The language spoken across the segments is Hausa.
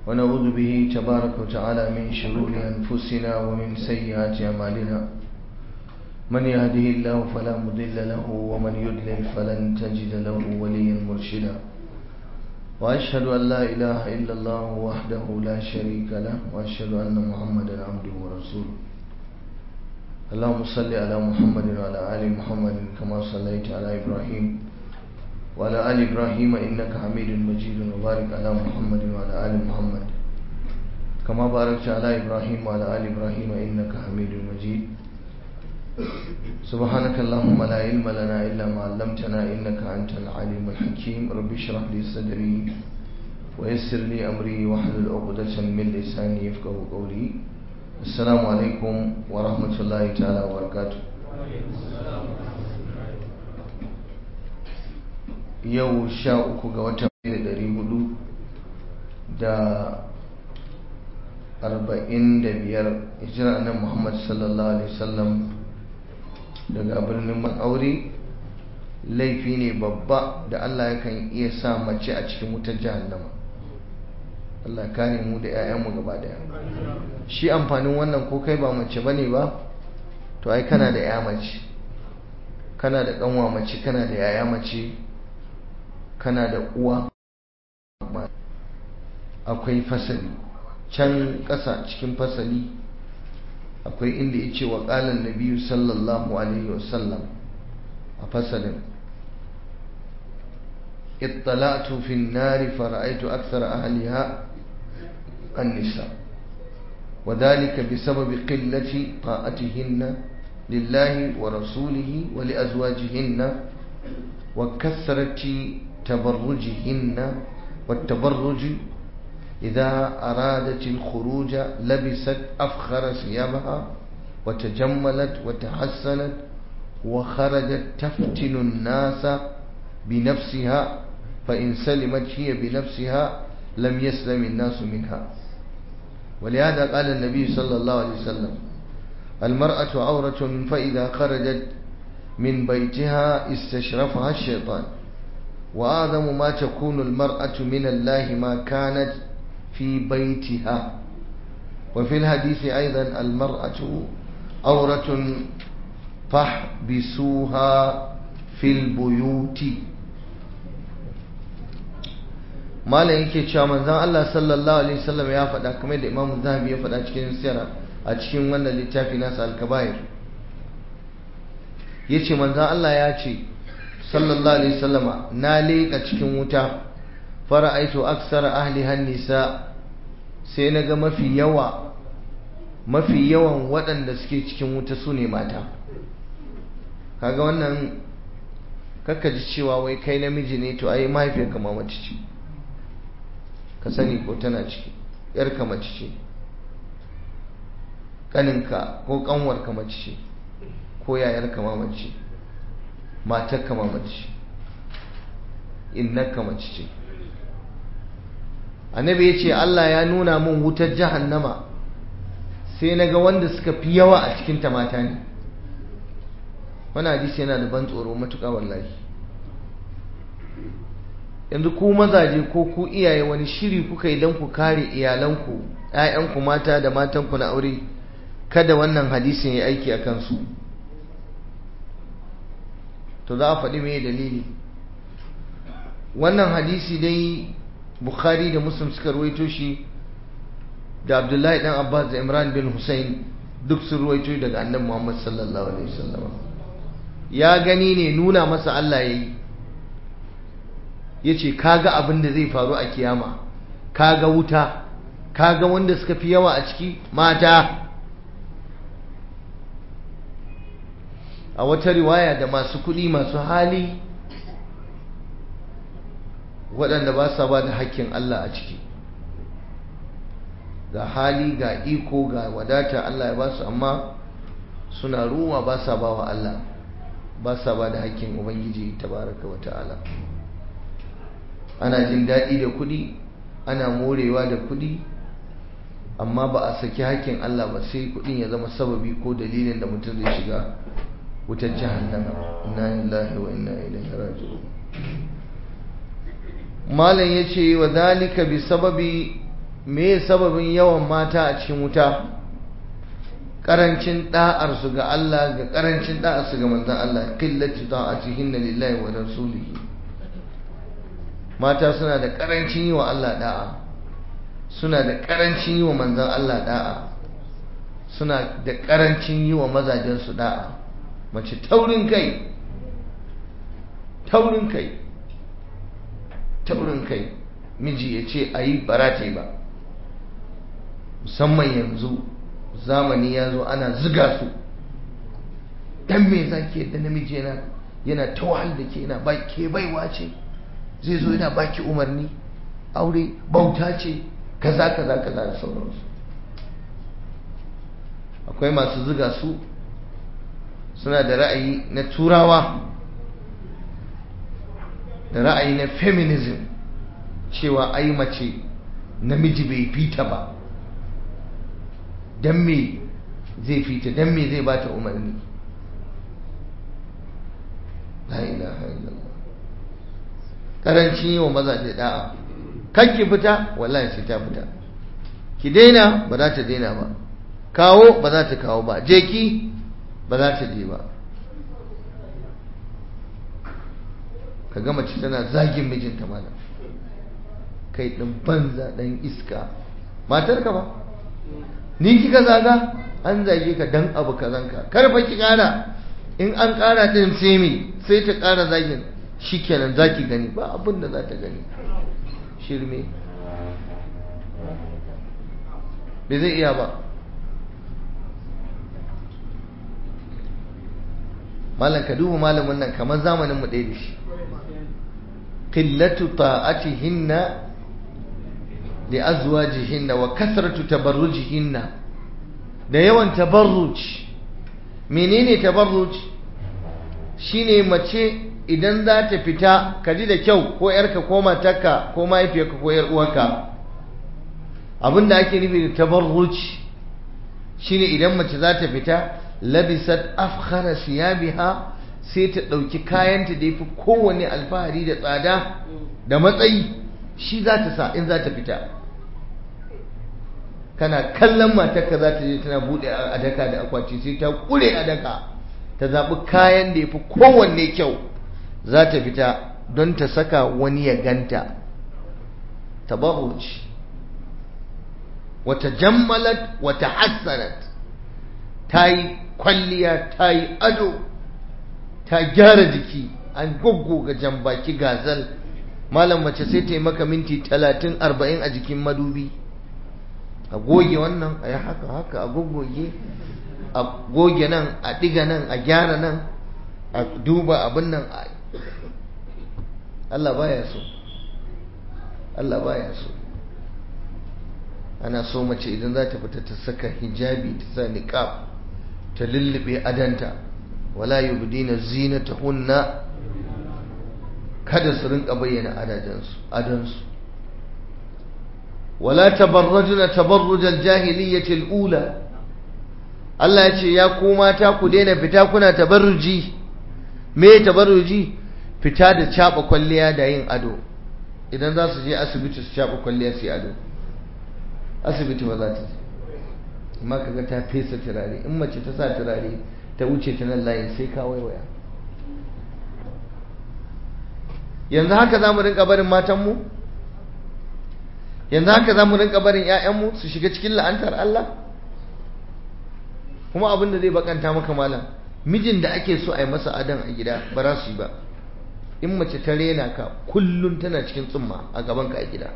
ونعوذ به تبارك وتعالى من شرور أنفسنا ومن سيئات أعمالنا من يهده الله فلا مضل له ومن يضلل فلن تجد له وليا مرشدا وأشهد أن لا إله إلا الله وحده لا شريك له وأشهد أن محمدا عبده ورسوله اللهم صل على محمد وعلى آل محمد كما صليت على إبراهيم وعلى آل إبراهيم إنك حميد مجيد وبارك على محمد وعلى آل محمد كما باركت على إبراهيم وعلى آل إبراهيم إنك حميد مجيد سبحانك اللهم لا علم لنا إلا ما علمتنا إنك أنت العليم الحكيم رب اشرح لي صدري ويسر لي أمري واحلل عقدة من لساني يفقه قولي السلام عليكم ورحمة الله تعالى وبركاته yau sha uku ga watan da dari hudu da arba'in da biyar hijira nan muhammad sallallahu alaihi wasallam daga birnin aure laifi ne babba da allah yakan iya sa mace a cikin wutar jahannama allah kare mu da 'ya'yanmu gaba daya shi amfanin wannan ko kai ba mace bane ba to ai kana da 'ya mace kana da kanwa mace kana da yaya mace kana da uwa akwai fasali can ƙasa cikin fasali akwai inda ya ce wa ƙalan na biyu sallallahu alaihi wasallam a fasalin ittalatu fi nari fara'aitu aksar ahliha an-nisa وذلك بسبب قلة طاعتهن لله ورسوله ولأزواجهن وكثرة تبرجهن والتبرج إذا أرادت الخروج لبست أفخر ثيابها وتجملت وتحسنت وخرجت تفتن الناس بنفسها فإن سلمت هي بنفسها لم يسلم الناس منها ولهذا قال النبي صلى الله عليه وسلم المرأة عورة فإذا خرجت من بيتها استشرفها الشيطان وآدم ما تكون المرأة من الله ما كانت في بيتها وفي الحديث أيضا المرأة عورة فاحبسوها في البيوت malam yake cewa manzon Allah sallallahu alaihi wasallam ya faɗa kamar da Imam Zahabi ya faɗa cikin sirra a cikin wannan littafi nasa al-Kabair yace manzon Allah ya ce sallallahu alaihi wasallama na leƙa cikin wuta fara'aitu aksara ahli hannisa sai naga mafi yawa mafi yawan waɗanda suke cikin wuta su ne mata kaga wannan kakka ji cewa wai kai namiji ne to ai mahaifiyarka ma mace ce ka sani ko tana ciki yarka mace ce kaninka ko kanwarka mace ce ko yayarka ma mace matarka ma mace innaka mace ce annabi ya ce Allah ya nuna min wutar jahannama sai na ga wanda suka fi yawa a cikinta mata ne wani hadisi yana da ban tsoro matuƙa wallahi yanzu ku mazaje ko ku iyaye wani shiri kuka yi don ku kare iyalanku ‘ya'yanku mata da matanku na aure kada wannan hadisin ya aiki a kansu to za a faɗi mai dalili wannan hadisi dai bukhari da muslim suka ruwaito shi da abdullahi dan abbas da imran bin hussein duk sun ruwaito daga annabi muhammad sallallahu alaihi wasallam ya gani ne nuna masa allah ya yi ya ce kaga abin da zai faru a kiyama kaga wuta kaga wanda suka fi yawa a ciki mata a wata riwaya da masu kuɗi masu hali waɗanda ba sa ba da hakkin Allah a ciki ga hali ga iko ga wadata Allah ya ba su amma suna ruwa ba sa ba wa Allah ba sa ba da hakkin Ubangiji tabaraka wa ta'ala ana jin daɗi da kuɗi ana morewa da kuɗi amma ba a saki hakkin Allah ba sai kuɗin ya zama sababi ko dalilin da mutum zai shiga wutar jahannama inna lillahi wa inna ilaihi raji'un malam yace wa zalika bi sababi me sababin yawan mata a cikin wuta karancin da'arsu ga Allah ga karancin da'arsu ga manzon Allah qillati ta'atihin lillahi wa rasulihi mata suna da karancin yi wa Allah da'a suna da karancin yi wa manzon Allah da'a suna da karancin yi wa mazajen su da'a mace taurin kai taurin kai taurin kai miji ya ce a yi barate ba musamman yanzu zamani ya zo ana ziga su dan me za ke da namiji yana yana ta wahal da ke yana ke baiwa ce zai zo yana baki umarni aure bauta ce kaza kaza kaza da sauransu akwai masu ziga su suna da ra'ayi na turawa da ra'ayi na feminism cewa ai mace namiji bai fita ba don me zai fita don me zai bata umarni la ilaha illallah karancin yi wa mazaje da'a kan ki fita wallahi sai ta fita ki daina ba za ta daina ba kawo ba za ta kawo ba je ki ba za ta je ba ka gama ci tana zagin mijinta malam kai ɗin banza ɗan iska matar ka ba ni kika zaga an zage ka dan abu kazanka karfa ki ƙara in an ƙara ɗin sai me sai ta ƙara zagin shikenan zaki gani ba abin da za ta gani shirme bai zai iya ba malam ka duba malamin nan kamar zamanin mu ɗaya da shi qillatu ta'atihinna li azwajihinna wa kasratu tabarrujihinna da yawan tabarruj menene tabarruj shine mace idan za ta fita ka ji da kyau ko yarka ko matarka ko mahaifiyarka ko yar uwarka abinda ake nufi da tabarruj shine idan mace za ta fita labisat afkhara siyabiha sai ta ɗauki kayanta da yafi kowane alfahari da tsada da matsayi shi za ta sa in za ta fita kana kallon matarka za ta je tana buɗe a daka da akwati sai ta ƙure a daka ta zaɓi kayan da yafi kowanne kyau za ta fita don ta saka wani ya ganta tabarruj wata jammalat wata hassanat ta yi kwalliya ta yi ado ta gyara jiki an goggoga jambaki gazal malam mace sai ta yi maka minti talatin arba'in a jikin madubi a goge wannan a yi haka haka a goggoge a goge nan a ɗiga nan a gyara nan a duba abin nan Allah baya so Allah baya so ana so mace idan za ta fita ta saka hijabi ta sa niqab ta lullube adanta wala yubdina zinatahunna kada su rinka bayyana adadansu adansu wala tabarrajna tabarruj aljahiliyyah alula Allah ya ce ya ku mata ku daina fita kuna tabarruji me tabarruji fita da caba kwalliya da yin ado idan za su je asibiti su caba kwalliya su yi ado asibiti ba za ta je amma kaga ta fesa turare in mace ta sa turare ta wuce ta nan layin sai ka waiwaya yanzu haka za mu rinka barin matanmu yanzu haka za mu rinka barin 'ya'yanmu su shiga cikin la'antar Allah kuma abin da zai bakanta maka malam mijin da ake so a yi masa adan a gida ba za su yi ba in mace ta rena ka kullum tana cikin tsumma a gaban ka a gida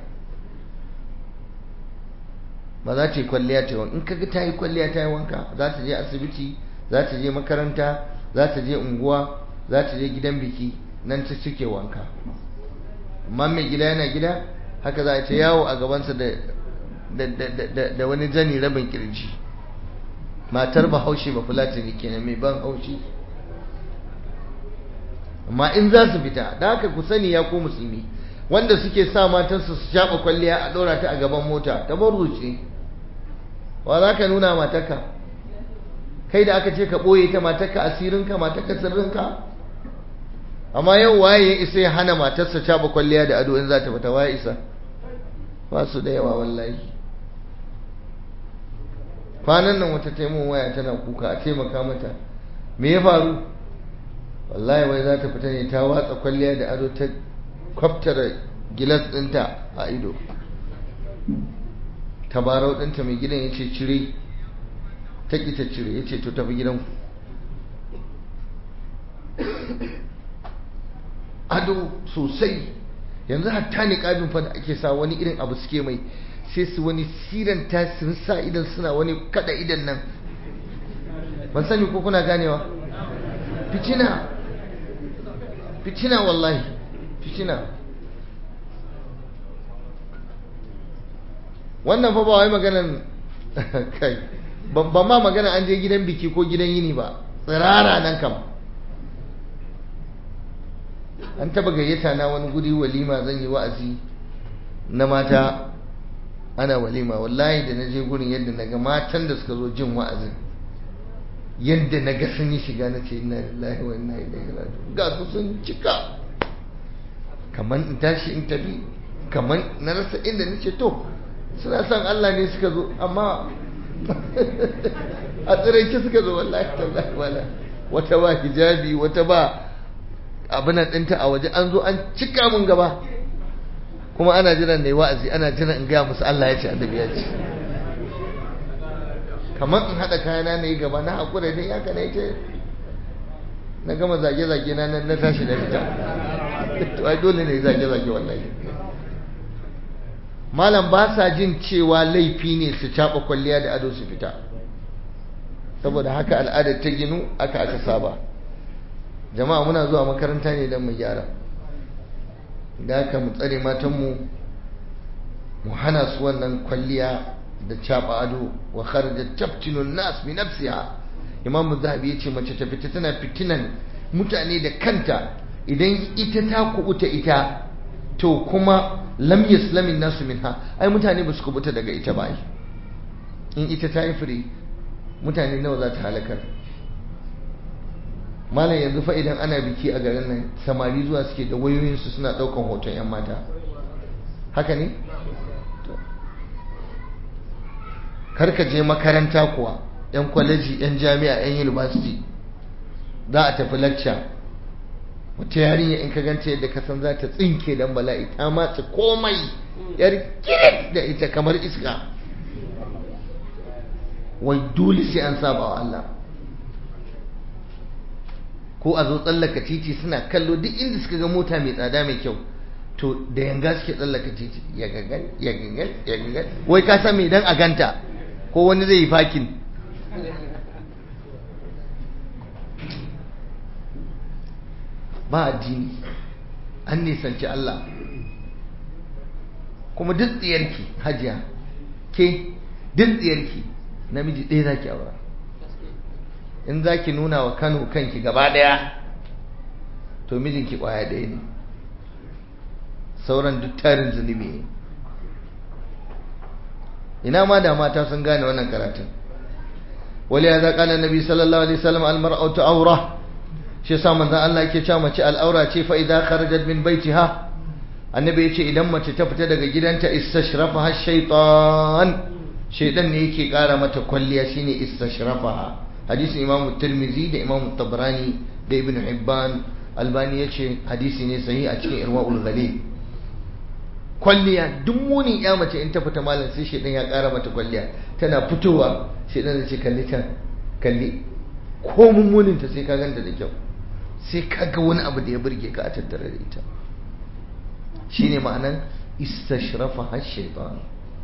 ba za ta yi kwalliya ta yi in kaga ta yi kwalliya ta yi wanka za ta je asibiti za ta je makaranta za ta je unguwa za ta je gidan biki nan ta cike wanka amma mai gida yana gida haka za a ce yawo a gabansa da wani zani rabin kirji matar bahaushe ba fulatani kenan mai ban haushi amma in za su fita da haka ku sani ya ko musulmi wanda suke sa matarsu su shaɓa kwalliya a ɗora ta a gaban mota ta ce wa za ka nuna matarka kai da aka ce ka ɓoye ta matarka asirinka matarka sirrinka amma yau waye ya isa ya hana matarsa shaɓa kwalliya da ado in za ta fita waye isa ba su da yawa wallahi kwanan nan wata taimun waya tana kuka a taimaka mata me ya faru wallahi wai za ta fita ne ta watsa kwalliya da ado ta kwaftara gilas ɗinta a ido tabarau ɗinta mai gidan ya ce cire ta ƙi ta cire ya ce to tafi gidanku ado sosai yanzu hatta ne ƙabin fa da ake sa wani irin abu suke mai sai su wani siran ta sun sa idan suna wani kada idan nan ban sani ko kuna ganewa fitina fitina wallahi fitina wannan fa ba wai maganan kai ban ma magana an je gidan biki ko gidan yini ba tsirara nan kam an taba gayyata na wani guri walima zan yi wa'azi na mata ana walima wallahi da na je gurin yadda na ga matan da suka zo jin wa'azin yadda na ga sun yi shiga na ce ina lillahi wa inna ilaihi raji'un ga su sun cika kamar in tashi in tafi kamar na rasa inda nace to suna son Allah ne suka zo amma a tsiraice suka zo wallahi tallahi wala wata ba hijabi wata ba abin ɗinta a waje an zo an cika mun gaba kuma ana jiran ne wa'azi ana jiran in gaya musu Allah ya ce annabi ya ce kamar in haɗa kayana na yi gaba na haƙura dai ya ka na ce na gama zage-zage na na tashi da fita to ai dole ne zage-zage wallahi malam ba sa jin cewa laifi ne su caɓa kwalliya da ado su fita saboda haka al'adar ta ginu aka aka saba jama'a muna zuwa makaranta ne don mu gyara da haka mu tsare matanmu mu hana su wannan kwalliya da caɓa ado wa kharajat tabtinun nas bi nafsiha imam zahabi yace mace ta fita tana fitinan mutane da kanta idan ita ta kubuta ita to kuma lam yaslamin nasu minha ai mutane ba su kubuta daga ita ba in ita ta yi fure mutane nawa za ta halakar malam yanzu fa idan ana biki a garin nan samari zuwa suke da wayoyinsu suna daukan hoton yan mata haka ne karka je makaranta kuwa yan kwaleji yan jami'a yan university za a tafi lecture wata yarinya in ka ganta yadda ka san za ta tsinke dan bala'i ta matse komai yar kiret da ita kamar iska wai dole sai an saba wa Allah ko a zo tsallaka titi suna kallo duk inda suka ga mota mai tsada mai kyau to da yanga suke tsallaka titi ya gagan ya gagan ya gagan wai ka san me dan a ganta ko wani zai yi fakin ba addini an nisanci Allah kuma duk tsiyarki hajiya ke duk tsiyarki namiji ɗaya zaki aura in zaki nuna wa Kano kanki gaba ɗaya to mijinki ƙwaya ɗaya ne sauran duk tarin zunubi ne ina ma da mata sun gane wannan karatun wali ya zaƙa na nabi sallallahu alaihi wasallam almar'atu aura shi yasa manzon Allah yake cewa mace al'aura ce fa idza kharajat min baitiha annabi yace idan mace ta fita daga gidanta istashrafaha shaytan shaytan ne yake kara mata kwalliya shine istashrafaha hadisin imamu tirmizi da imamu tabrani da ibn hibban albani yace hadisi ne sahihi a cikin irwaul ghalib kwalliya duk munin ya mace in ta fita malam sai shaytan ya kara mata kwalliya tana fitowa shaytan zai ce kalli ta kalli ko mummunin ta sai ka ganta da kyau sai kaga wani abu da ya burge ka a tattare da ita shine ma'anan istashrafa har shaitan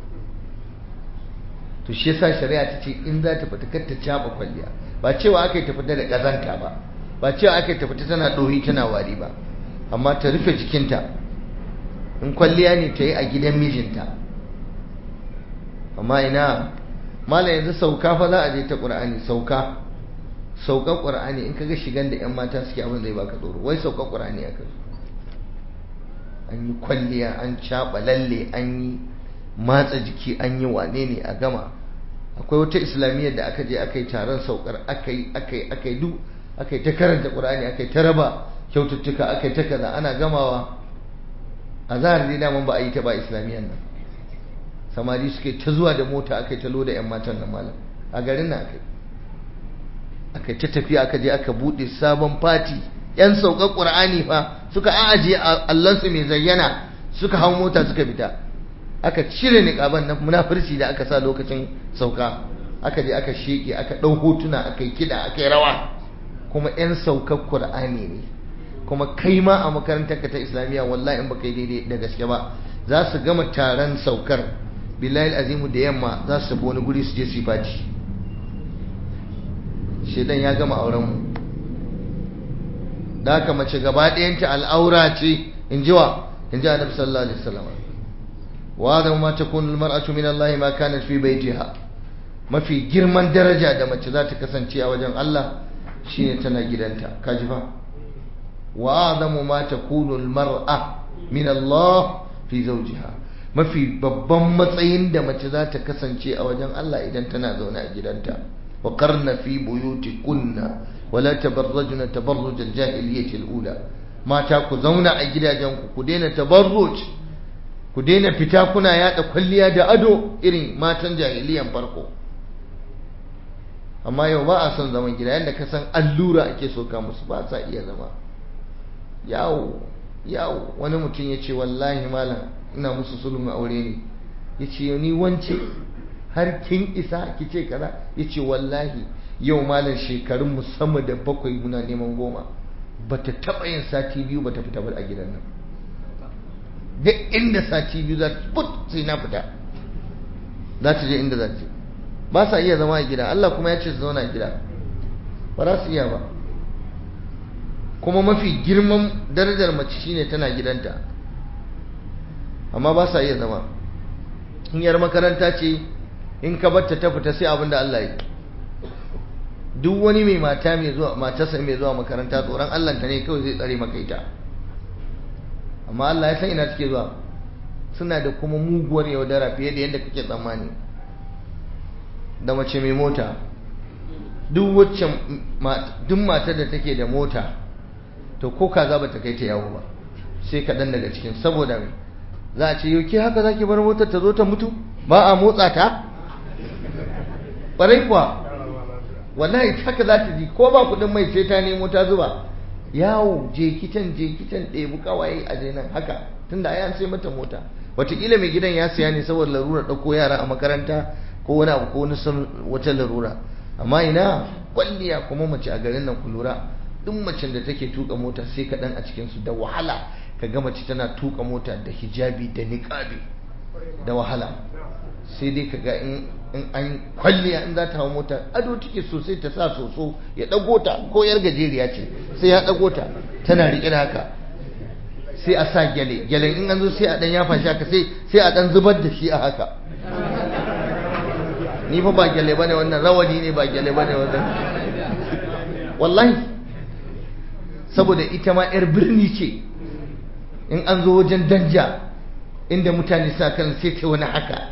to shi yasa shari'a ta ce in za ta fita kar ta caba kwalliya ba cewa aka yi ta fita da kazanta ba ba cewa aka yi ta fita tana ɗoyi tana wari ba amma ta rufe jikinta in kwalliya ne ta yi a gidan mijinta amma ina mala yanzu sauka fa za a je ta ƙur'ani sauka saukan ƙur'ani in kaga shigan da 'yan mata suke abin zai baka tsoro wai saukan ƙur'ani aka zo an yi kwalliya an caɓa lalle an yi matsa jiki an yi wane ne a gama akwai wata islamiyyar da aka je aka yi taron saukar aka yi aka yi aka yi duk aka yi ta karanta ƙur'ani aka yi ta raba kyaututtuka aka yi ta kaza ana gamawa a zahar dai daman ba a yi ta ba islamiyyar nan samari suke ta zuwa da mota aka yi ta loda 'yan matan nan malam a garin nan akai aka ta tafiya aka je aka bude sabon fati yan saukar qur'ani fa suka aje allansu mai zayyana suka hau mota suka fita aka cire niqaban na munafirci da aka sa lokacin sauka aka je aka sheke aka dau hotuna aka yi kida aka yi rawa kuma yan saukar qur'ani ne kuma kai ma a makarantar ka ta islamiyya wallahi in baka yi daidai da gaske ba za su gama taron saukar billahi azimu da yamma za su tafi wani guri su je su yi fati shedan ya gama auren mu da haka mace gaba ɗayanta al'aura ce in ji wa in ji annabi sallallahu alaihi wasallam wa da ma takunu almar'atu min Allah ma kanat fi baitiha mafi girman daraja da mace za ta kasance a wajen Allah shine tana gidanta kaji fa wa adamu ma takunu almar'a min Allah fi zawjiha mafi babban matsayin da mace za ta kasance a wajen Allah idan tana zaune a gidanta wa qarna fi buyutikunna wala tabarrajna tabarruj al-jahiliyyah al-ula mata ku zauna a gidajenku ku daina tabarruj ku daina fita kuna yada kwalliya da ado irin matan jahiliyan farko amma yau ba a son zaman gida yadda ka san allura ake soka musu ba sa iya zama yawo yawo wani mutum ya ce wallahi malam ina musu sulhun aure ne ya ce ni wance har kin isa ki ce kaza ya ce wallahi yau malam shekarun mu sama da bakwai muna neman goma bata taɓa yin sati biyu bata fita ba a gidan nan duk inda sati biyu za ta put sai na fita za ta je inda za ta ba sa iya zama a gida Allah kuma ya ce su zauna a gida ba za su iya ba kuma mafi girman darajar mace shine tana gidanta amma ba sa iya zama in yar makaranta ce in ka batta ta fita sai abin da Allah ya duk wani mai mata mai zuwa matarsa mai zuwa makaranta tsoron Allah ta ne kawai zai tsare maka ita amma Allah ya san ina take zuwa suna da kuma muguwar yaudara fiye da yadda kake tsammani da mace mai mota duk wacce duk matar da take da mota to ko kaza ba ta kai ta yawo ba sai kaɗan daga cikin saboda mai za a ce yau ke haka zaki bar motar ta zo ta mutu ba a motsa ta ƙwarai kuwa wallahi haka za ta ji ko ba kuɗin mai sai ta nemo ta zuba yawo je kitan je kitan ɗebi kawaye a je nan haka tunda ai an sai mata mota wataƙila mai gidan ya siya ne saboda larura ɗauko yara a makaranta ko wani abu ko wani wata larura amma ina kwalliya kuma mace a garin nan ku lura duk macen da take tuka mota sai kaɗan a cikinsu da wahala ka ga mace tana tuka mota da hijabi da niƙabi da wahala sai dai ka ga in an kwalliya in za ta hau mota ado take sosai ta sa soso ya ɗago ta ko yar gajeriya ce sai ya ɗago ta tana riƙe da haka sai a sa gyale gyalen in an zo sai a ɗan yafa shi haka sai a ɗan zubar da shi a haka ni fa ba gyale bane wannan rawani ne ba gyale bane wannan wallahi saboda ita ma yar birni ce in an zo wajen danja inda mutane sa kan sai ta wani haka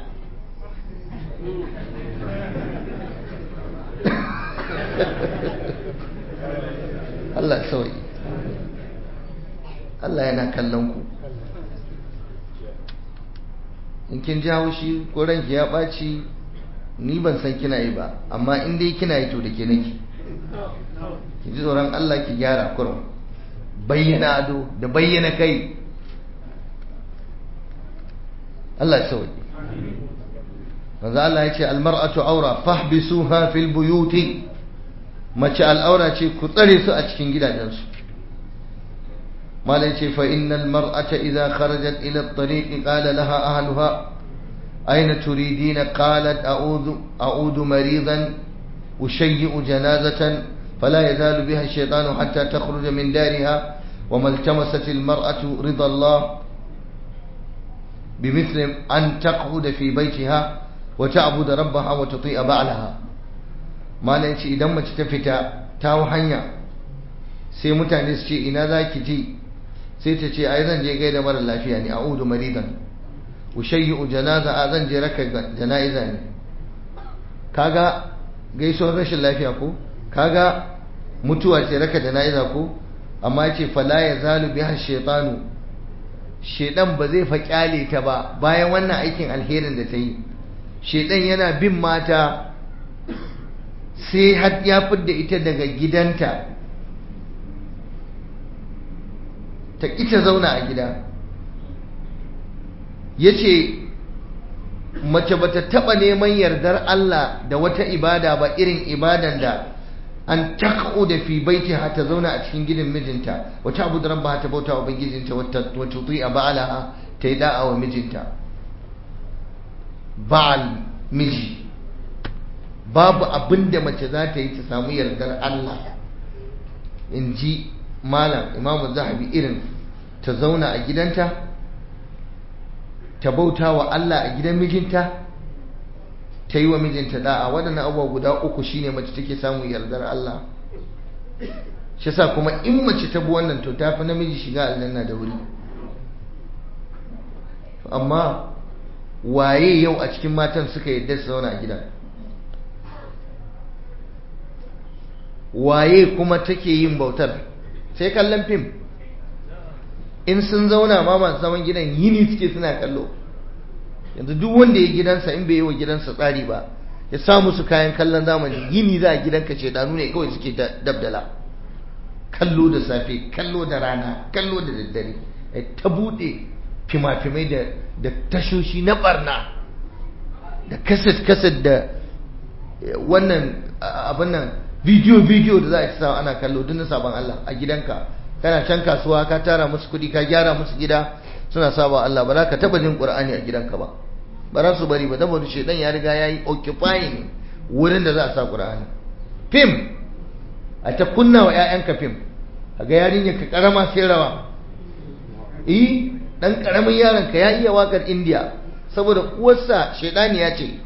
Allah sauyi Allah yana kallon ku in kin ji haushi ko ranki ya ɓaci ni ban san kina yi ba amma in dai kina yi to da ke nake ki ji tsoron Allah ki gyara kurum bayyana ado da bayyana kai Allah ya sauki manzo Allah ya ce almar'atu aura fahbisuha fil buyuti mace al'aura ce ku tsare su a cikin gidajensu malai ce fa innal mar'ata idza kharajat ila at-tariq qala laha ahluha أين تريدين قالت أعوذ, أعود مريضا أشيئ جنازة فلا يزال بها الشيطان حتى تخرج من دارها وما التمست المرأة رضا الله بمثل أن تقعد في بيتها وتعبد ربها وتطيع بعلها ما نيشي إذا ما تتفتا تاو حنيا sai mutane su ce ina za ki ji sai ta ce ai zan je gaida mara lafiya ne a'udu maridan ushayyu janaza a zan je raka jana'iza ne kaga gaisuwar rashin lafiya ko kaga mutuwa ce raka jana'iza ko amma yace fala ya zalu biha shaytanu shedan ba zai fa kyale ta ba bayan wannan aikin alherin da ta yi shedan yana bin mata sai har ya fidda ita daga gidanta ta ita zauna a gida ya ce mace bata taɓa neman yardar Allah da wata ibada ba irin ibadan da an tak'u da fi baiti ta zauna a cikin gidan mijinta wata abu da rabba ta bauta wa ubangijinta wata tuti a ba'alaha ta yi da'a wa mijinta ba'al miji babu abin da mace za ta yi ta samu yardar Allah in ji malam imamu zahabi irin ta zauna a gidanta ta bauta wa Allah a gidan mijinta ta yi wa mijinta da'a waɗannan abubuwa guda uku shine mace take samun yardar Allah shi sa kuma in mace ta bi wannan to ta fi namiji shiga aljanna da wuri amma waye yau a cikin matan suka yadda su zauna a gida waye kuma take yin bautar sai kallon fim in sun zauna ma masu zaman gidan yini suke suna kallo yanzu duk wanda ya gidansa in bai yi wa gidansa tsari ba ya sa musu kayan kallon zamani yini za a gidanka ce danu ne kawai suke dabdala kallo da safe kallo da rana kallo da daddare ta buɗe fima-fimai da tashoshi na barna da kaset-kaset da wannan abin nan bidiyo-bidiyo da za a ci sawa ana kallo duk na sabon Allah a gidanka kana can kasuwa ka tara musu kuɗi ka gyara musu gida suna saba Allah ba za ka taba jin Qur'ani a gidanka ba ba za su bari ba saboda shedan ya riga yayi occupying wurin da za a sa Qur'ani film a ta kunna wa ƴaƴanka film ga yarinya ka karama sai rawa eh dan karamin yaron ka ya iya wakar India saboda uwarsa shedani ya ce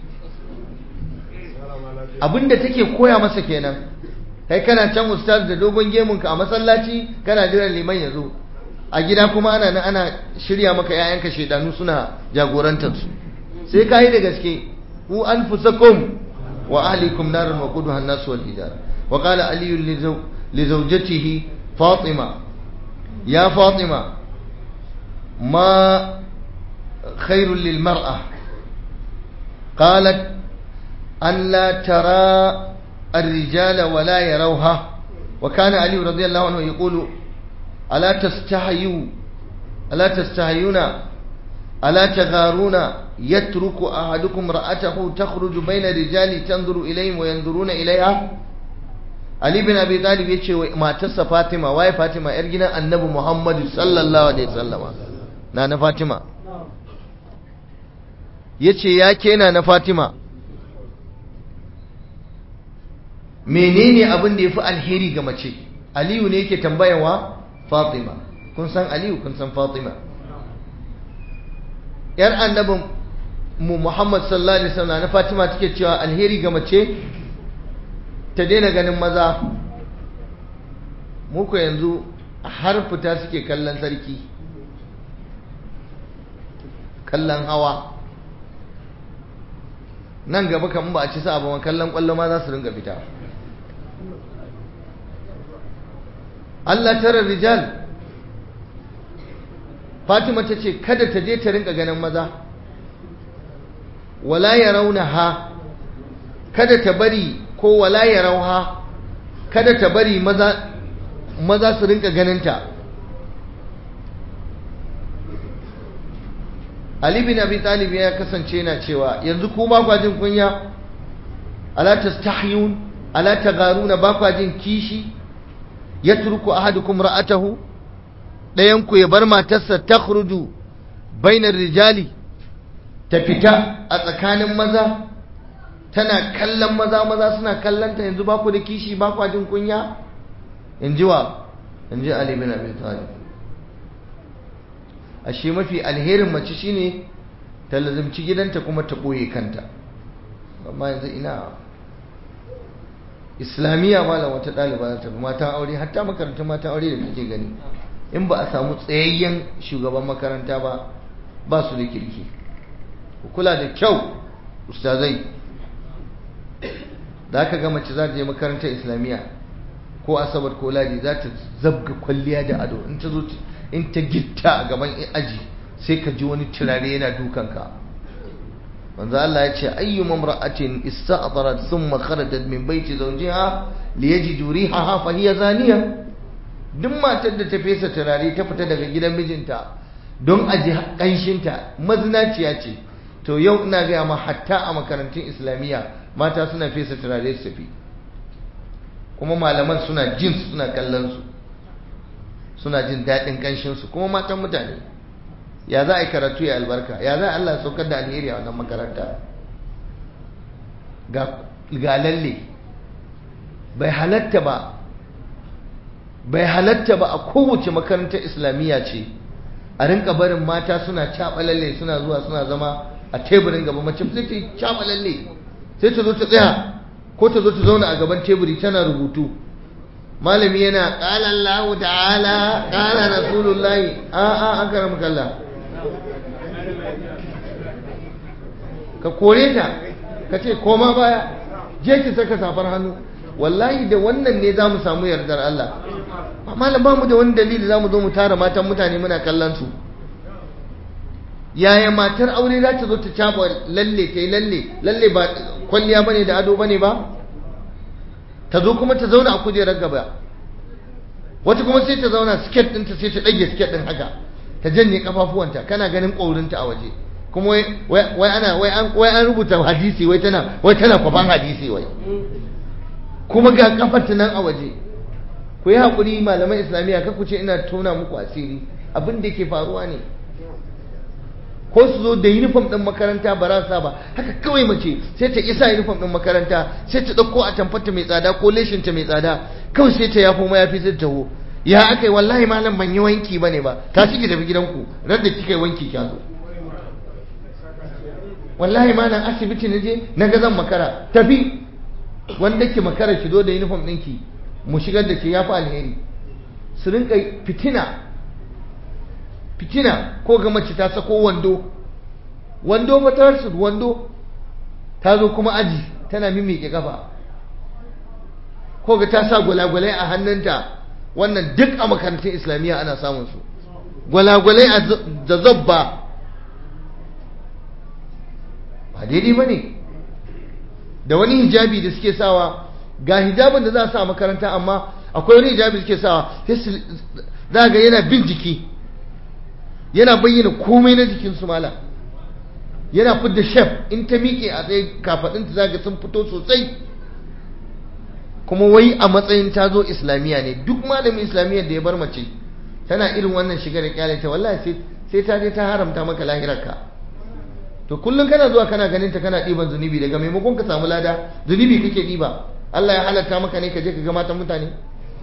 abinda take koya masa kenan kai kana can ustaz da dogon gemunka a masallaci kana jiran liman ya zo a gida kuma ana nan ana shirya maka yayanka shedanu suna jagorantar su sai ka yi da gaske ku anfusakum wa ahlikum narun wa quduha an-nas wal hijara wa qala ali li zawjatihi fatima ya fatima ma khairul lil mar'a qalat an la tara الرجال ولا يروها وكان علي رضي الله عنه يقول ألا تستحيوا ألا تستحيون ألا تغارون يترك أحدكم رأته تخرج بين الرجال تنظر إليهم وينظرون إليها Ali bin Abi Talib ya ce matarsa Fatima waye Fatima yar gidan Annabi Muhammad sallallahu alaihi wasallama na na Fatima yace ya kena na Fatima menene abin da yafi alheri ga mace Aliyu ne yake tambayawa Fatima kun san Aliyu kun san Fatima yar annabin mu Muhammad sallallahu alaihi wasallam na Fatima take cewa alheri ga mace ta daina ganin maza muku yanzu har fita suke kallon sarki kallon hawa nan gaba kan ba a ci sa ba kallon kwallo ma za su ringa fita Allah tara rijal Fatima ta ce kada ta je ta rinka ganin maza wala ya rauna ha kada ta bari ko wala ya rauha kada ta bari maza maza su rinka ganinta Ali bin Abi Talib ya kasance yana cewa yanzu ku ba kwa jin kunya ala tastahyun ala tagaruna ba kwa jin kishi yatruku ahadukum ra'atahu dayan ku ya bar matarsa takhruju bainar rijali ta fita a tsakanin maza tana kallon maza maza suna kallonta yanzu ba ku da kishi ba ku jin kunya in ji wa in ji Ali bin Abi Talib ashe mafi alherin mace shine ta lazimci gidanta kuma ta boye kanta amma yanzu ina islamiyya malam wata ɗaliba ta matan aure hatta makarantar matan aure da kake gani in ba a samu tsayayyen shugaban makaranta ba ba su da kirki kula da kyau ustazai da aka ga mace za ta je makarantar islamiyya ko asabar ko ladi za ta zabga kwalliya da ado in ta zo in ta gitta a gaban aji sai ka ji wani turare yana dukanka manzo Allah ya ce ayyu mamra'atin ista'darat thumma kharajat min baiti zawjiha liyajidu rihaha fa hiya zaniya duk matar da ta fesa turare ta fita daga gidan mijinta don a ji kanshinta mazinaciya ce to yau ina gaya ma hatta a makarantun islamiyya mata suna fesa turare su tafi kuma malaman suna jin suna kallon su suna jin daɗin kanshinsu kuma matan mutane ya za a yi karatu ya albarka ya za a Allah saukar da alheri a wannan makaranta ga lalle bai halatta ba bai halatta ba a kowace makarantar islamiyya ce a rinka barin mata suna caɓa lalle suna zuwa suna zama a teburin gaba mace sai ta yi caɓa lalle sai ta zo ta tsaya ko ta zo ta zauna a gaban teburi tana rubutu malami yana ƙala Allah ta'ala ƙala rasulullahi a a an karamu kalla ka kore ta ka ce koma baya je ki saka safar hannu wallahi da wannan ne za mu samu yardar Allah amma ba mu da wani dalili za mu zo mu tara matan mutane muna kallon su yaya matar aure za ta zo ta caba lalle ta yi lalle lalle ba kwalliya bane da ado bane ba ta zo kuma ta zauna a kujerar gaba wata kuma sai ta zauna siket ɗinta sai ta ɗage siket ɗin haka ta janye kafafuwanta kana ganin ƙaurinta a waje kuma wai ana wai an rubuta hadisi wai tana wai tana kwafan hadisi wai kuma ga kafarta nan a waje ku yi haƙuri malaman islamiyya ka ku ce ina tona muku asiri abin da ke faruwa ne ko su zo da uniform ɗin makaranta ba rasa ba haka kawai mace sai ta isa uniform ɗin makaranta sai ta ɗauko a tamfarta mai tsada ko leshinta mai tsada kawai sai ta yafo mayafi sai ta taho ya aka yi wallahi malam ban yi wanki ba ne ba ta ki tafi gidanku ran da kika yi wanki kya zo wallahi malam asibiti na je na ga zan makara tafi wanda ke makara ki zo da uniform ɗinki mu shigar da ke ya fi alheri su rinka fitina fitina ko ga mace ta sako wando wando fatar su wando ta zo kuma aji tana mimike kafa ko ga ta sa gwalagwalai a hannunta wannan duk a makarantun islamiyya ana samun su gwalagwalai da zabba ba daidai ba ne da wani hijabi da suke sawa ga hijabin da za a sa a makaranta amma akwai wani hijabi da suke sawa za ga yana bin jiki yana bayyana komai na jikinsu mala yana fidda shef in ta miƙe a tsaye kafaɗinta za ga sun fito sosai kuma wai a matsayin ta zo islamiyya ne duk malamin islamiyyar da ya bar mace tana irin wannan shiga da kyalata wallahi sai ta je ta haramta maka lahirarka to kullum kana zuwa kana ganin ta kana ɗiban zunubi daga maimakon ka samu lada zunubi kake ɗiba Allah ya halatta maka ne ka je ka ga matan mutane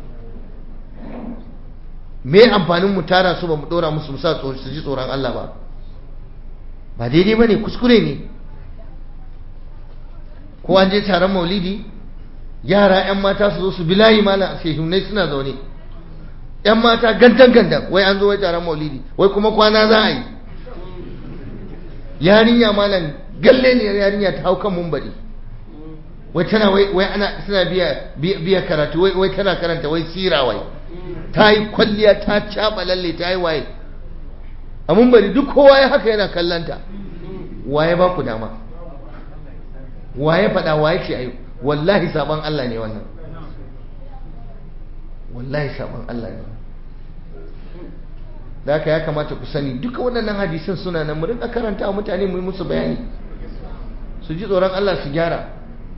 me amfanin mu tara su ba mu dora musu musa su ji tsoron Allah ba ba daidai ba ne kuskure ne ko an je taron maulidi yara 'yan mata su zo su bilayi mana shehunai suna zaune 'yan mata gandan gandan wai an zo wai taron maulidi wai kuma kwana za a yi yarinya malam galle ne yarinya ta hau kan mumbari wai tana wai ana suna biya biya karatu wai wai tana karanta wai sira wai ta yi kwalliya ta caɓa lalle ta yi waye a mumbari duk kowa ya haka yana kallanta waye ba ku dama waye faɗa waye ce ayi wallahi saban Allah ne wannan wallahi saban Allah ne da haka ya kamata ku sani duka waɗannan hadisin suna nan mu rinka karanta mutane mu yi musu bayani su ji tsoron Allah su gyara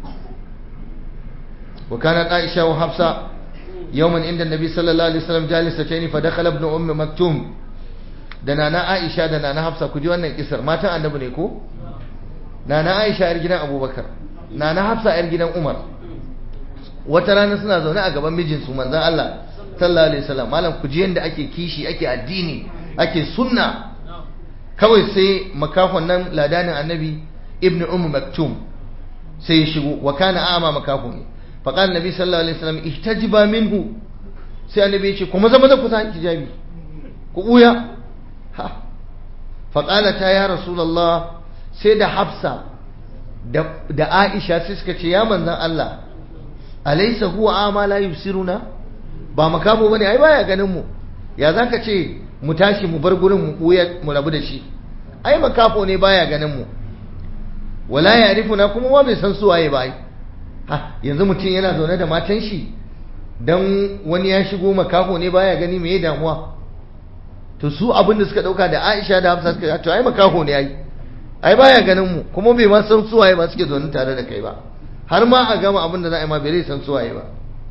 wa kana Aisha wa Hafsa yawman inda Nabi sallallahu alaihi wasallam jalisatayn fa dakhala ibn umm maktum da nana Aisha da nana Hafsa ku ji wannan kisar matan annabi ne ko nana Aisha yar gidan Abubakar nana Hafsa yar gidan Umar wata rana suna zaune a gaban mijinsu manzon Allah sallallahu alaihi wasallam malam ku ji yanda ake kishi ake addini ake sunna kawai sai makafon nan ladanin annabi ibnu umm maktum sai ya shigo wa kana a'ma makafo ne fa qala nabi sallallahu alaihi wasallam ihtajiba minhu sai annabi ya ce kuma zama da ku sa hijabi ku buya ha fa qala ta ya rasulullah sai da hafsa da da aisha sai suka ce ya manzon Allah alaysa huwa ama la yusiruna ba makamo bane ai baya ganin mu ya zaka ce mu tashi mu bar gurin mu buya mu rabu da shi ai makafo ne baya ganin mu wala ya'rifuna kuma ma bai san su waye ba ha yanzu mutum yana zaune da matan shi dan wani ya shigo makaho ne baya gani me damuwa to su abin da suka dauka da Aisha da Hafsa suka to ai makaho ne ai ai baya ganin mu kuma bai ma san su waye ba suke zaune tare da kai ba har ma a gama abin da za a yi ma bai san su waye ba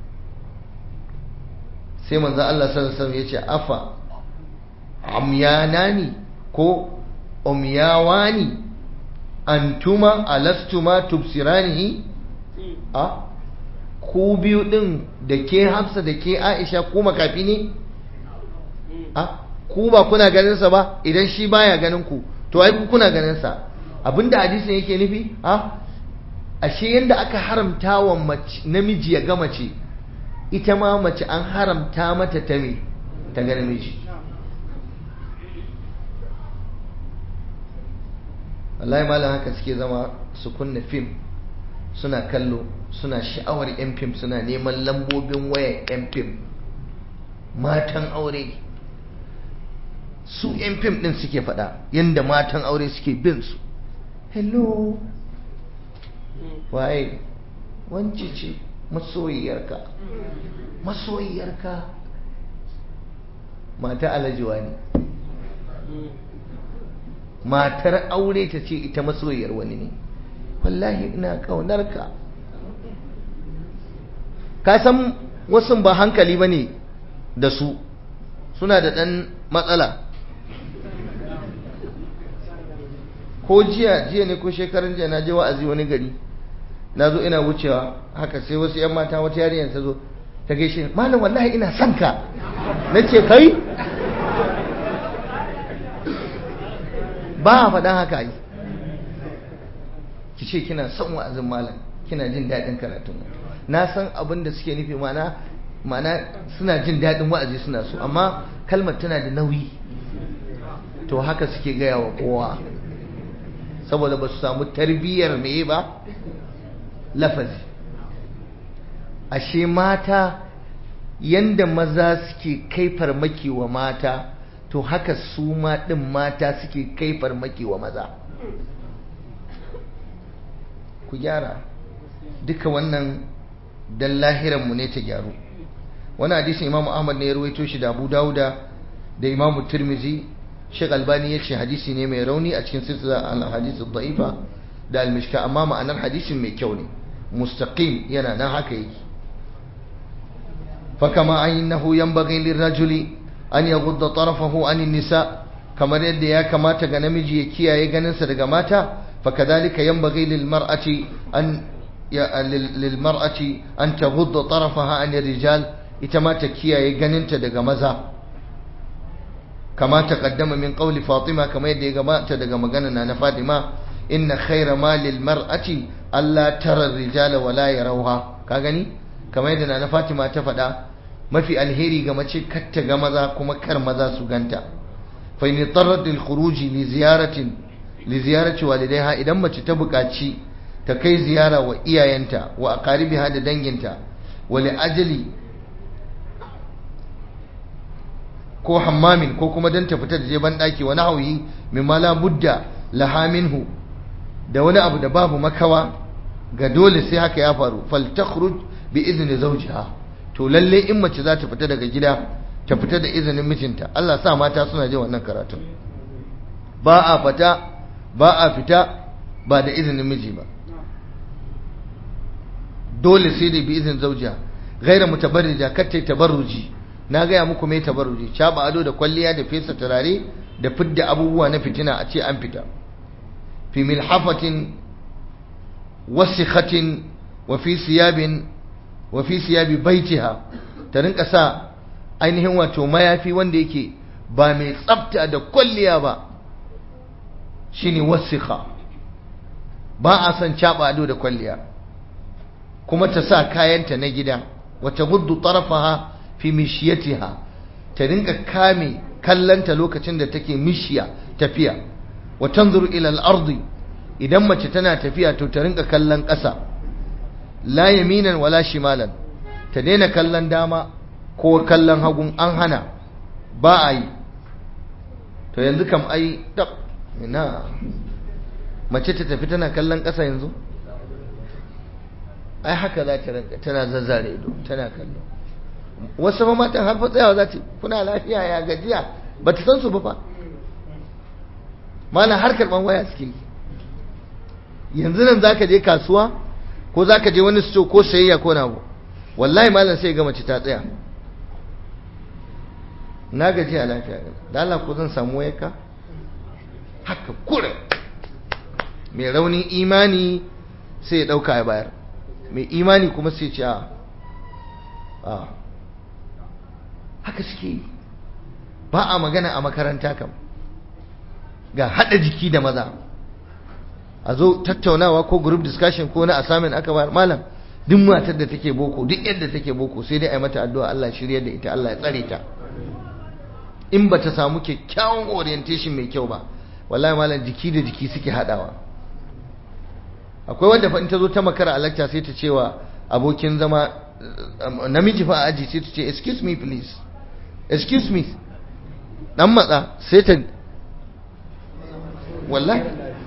sai manzo Allah sallallahu alaihi wasallam yace afa amyanani ko umyawani antuma alastuma tubsiranihi a ku biyu din da ke Hafsa da ke Aisha ku makafi ne a ku ba kuna ganin sa ba idan shi baya ganin ku to ai ku kuna ganin sa abinda hadisin yake nufi a ashe yanda aka haramta wa namiji ya ga mace ita ma mace an haramta mata ta me ta ga namiji wallahi malam haka suke zama su kunna fim suna kallo suna sha'awar yan fim suna neman lambobin wayan yan fim matan aure su yan fim din suke faɗa yadda matan aure suke bin su hello waye wance ce masoyiyarka masoyiyarka mata alajiwa ne matar aure ta ce ita masoyiyar wani ne wallahi ina ƙaunarka ka san wasu ba hankali ba ne da su suna da ɗan matsala ko jiya jiya ne ko shekarun jiya na je wa'azi wani gari na zo ina wucewa haka sai wasu 'yan mata wata yarinyar ta zo ta gaishe malam wallahi ina son ka na ce kai ba a faɗan haka yi ki ce kina son wa'azin malam kina jin daɗin karatun na san abin da suke nufi mana mana suna jin daɗin wa'azi suna so amma kalmar tana da nauyi to haka suke gaya wa kowa saboda ba su samu tarbiyyar meye ba lafazi ashe mata yanda maza suke kai farmaki wa mata to haka su ma ɗin mata suke kai farmaki wa maza ku gyara duka wannan dan lahiranmu ne ta gyaru wani hadisin imam ahmad ne ya ruwaito shi da abu dauda da imam tirmizi shek albani ya ce hadisi ne mai rauni a cikin silsila al-hadisi da'ifa da al-mishka amma ma'anar hadisin mai kyau ne mustaqim yana nan haka yake fakama annahu yanbaghi lirrajuli an yaghudda tarafahu an nisa kamar yadda ya kamata ga namiji ya kiyaye ganinsa daga mata fakadhalika yanbaghi lilmar'ati an lilmar'ati an taghudda tarafaha an rijal ita ma ta kiyaye ganinta daga maza kama taqaddama min qawli fatima kama yadda ya gabata daga magana na fatima inna khayra ma lilmar'ati alla tara rijala wala yarawha ka gani kama yadda na fatima ta faɗa mafi alheri ga mace kar ta ga maza kuma kar maza su ganta fa in tarrat lil khuruji li ziyaratin li ziyarati walidaiha idan mace ta buƙaci ta kai ziyara wa iyayenta wa aqaribiha da danginta wa li ajali ko hammamin ko kuma dan ta fita da je ban daki wa nahwi mimma la budda laha minhu da wani abu da babu makawa ga dole sai haka ya faru fal takhruj bi izni zawjiha to lalle in mace za ta fita daga gida ta fita da izinin mijinta Allah sa mata suna jin wannan karatun ba a fita ba a fita ba da izinin miji ba dole sai da bi izinin zaujiya gaira mutabarrija kar tabarruji na gaya muku mai tabarruji caba ado da kwalliya da fesa turare da fidda abubuwa na fitina a ce an fita fi milhafatin wasikhatin wa fi siyabin wa fi siyabi baitiha ta rinka sa ainihin wato mayafi wanda yake ba mai tsafta da kwalliya ba shine wasikha ba a son caba ado da kwalliya kuma ta sa kayanta na gida wata guddu tarafaha fi mishiyatiha ta rinka kame kallanta lokacin da take mishiya tafiya wa tanzuru ila al-ardi idan mace tana tafiya to ta rinka kallon ƙasa la yaminan wala shimalan ta daina kallon dama ko kallon hagun an hana ba a yi to yanzu kam ai tab ina mace ta tafi tana kallon ƙasa yanzu ai haka za ta rinka tana zazzare ido tana kallo wasu ma matan har fa tsayawa za ta kuna lafiya ya gajiya ba ta san su ba fa mana har karban waya suke yi yanzu nan zaka je kasuwa ko zaka je wani store ko sayayya ko na abu wallahi malam sai ga mace ta tsaya na gaji a lafiya da Allah ko zan samu wayarka haka kure mai raunin imani sai ya dauka ya bayar mai imani kuma sai ce a haka suke yi ba a magana a makaranta kam ga hada jiki da maza a zo tattaunawa ko group discussion ko na assignment aka bayar malam duk matar da take boko duk yadda take boko sai dai a yi mata addu'a Allah shirya da ita Allah ya tsare ta in ba ta samu kyakkyawan orientation mai kyau ba wallahi malam jiki da jiki suke hadawa akwai wanda fa in ta zo ta makara a lecture sai ta cewa abokin zama namiji fa a aji sai ta ce excuse me please excuse me dan matsa sai ta wallahi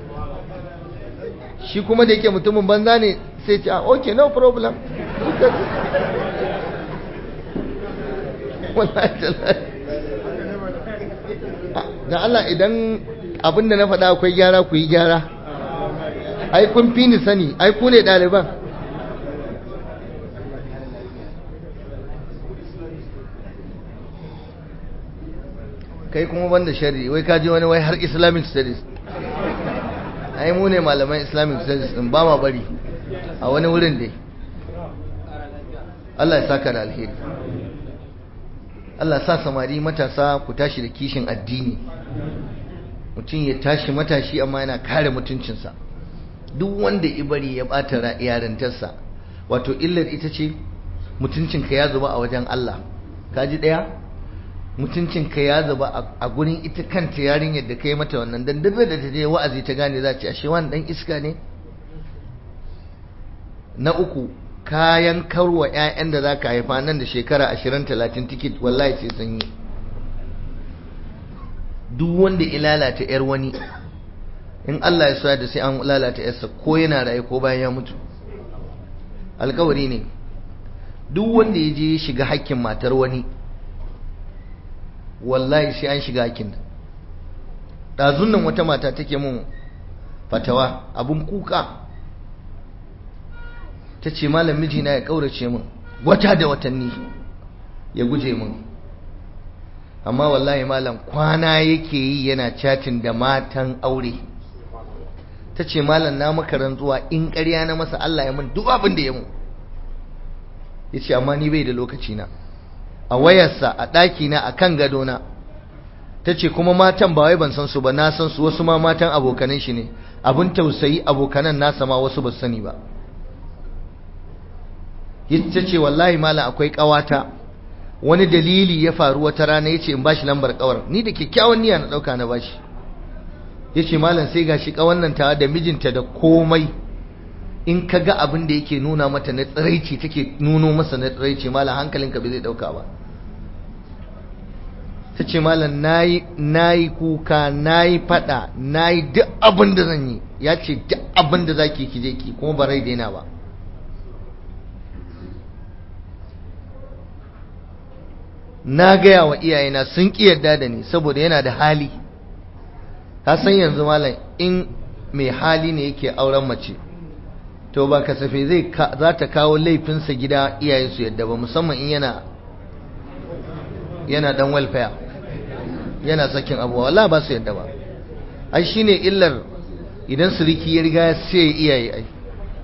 shi kuma da yake mutumin banza ne sai ce ah okay no problem wallahi da Allah idan abin da na faɗa akwai gyara ku yi gyara ai kun fi ni sani ai ku ne ɗaliban kai kuma banda shari wai kaji wani wai har islamic studies ai mu ne malaman islamic studies din ba ma bari a wani wurin dai Allah ya saka da alheri Allah sa samari matasa ku tashi da kishin addini mutum ya tashi matashi amma yana kare mutuncinsa duk wanda ibari ya bata yarintarsa wato illar ita ce mutuncinka ya zuba a wajen Allah kaji daya mutuncinka ya zuba a gurin ita kanta yarinyar da kai mata wannan dan duk da ta je wa'azi ta gane za ce ashe wani dan iska ne na uku kayan karwa ƴaƴan da zaka haifa nan da shekara 20 30 ticket wallahi sai sun yi duk wanda ya lalata yar wani in Allah ya soya da sai an lalata yarsa ko yana raye ko bayan ya mutu alkawari ne duk wanda ya je shiga hakkin matar wani wallahi sai an shiga hakkin ɗazun nan wata mata take mun fatawa abun kuka ta ce malam mijina ya ƙaurace min wata da watanni ya guje min amma wallahi malam kwana yake yi yana chatin da matan aure ta ce malam na maka rantsuwa in ƙarya na masa Allah ya mun duk abin da ya mu ya ce amma ni bai da lokaci na a wayarsa a ɗakina a kan gadona ta ce kuma matan ba wai ban san su ba na san su wasu ma matan abokanan shi ne abin tausayi abokanan nasa ma wasu ba su sani ba ta ce wallahi malam akwai ƙawata wani dalili ya faru wata rana ya ce in bashi lambar ƙawar ni da kyakkyawan niyya na ɗauka na bashi ya ce malam sai gashi ƙawan nan ta da mijinta da komai in ka ga abin da yake nuna mata na tsiraici take nuno masa na tsiraici malam hankalinka bai zai dauka ba ta ce malam na yi kuka na yi fada na yi duk abin da zan yi ya ce duk abin da za ki ki je ki kuma ba rai daina ba na gaya wa iyayena sun ƙi yarda da ni saboda yana da hali ka san yanzu malam in mai hali ne yake auren mace to ba kasafe zai za ta kawo laifinsa gida iyayensu yadda ba musamman in yana yana dan welfare yana sakin abuwa wala ba su yadda ba ai shine illar idan suriki ya riga sai iyaye ai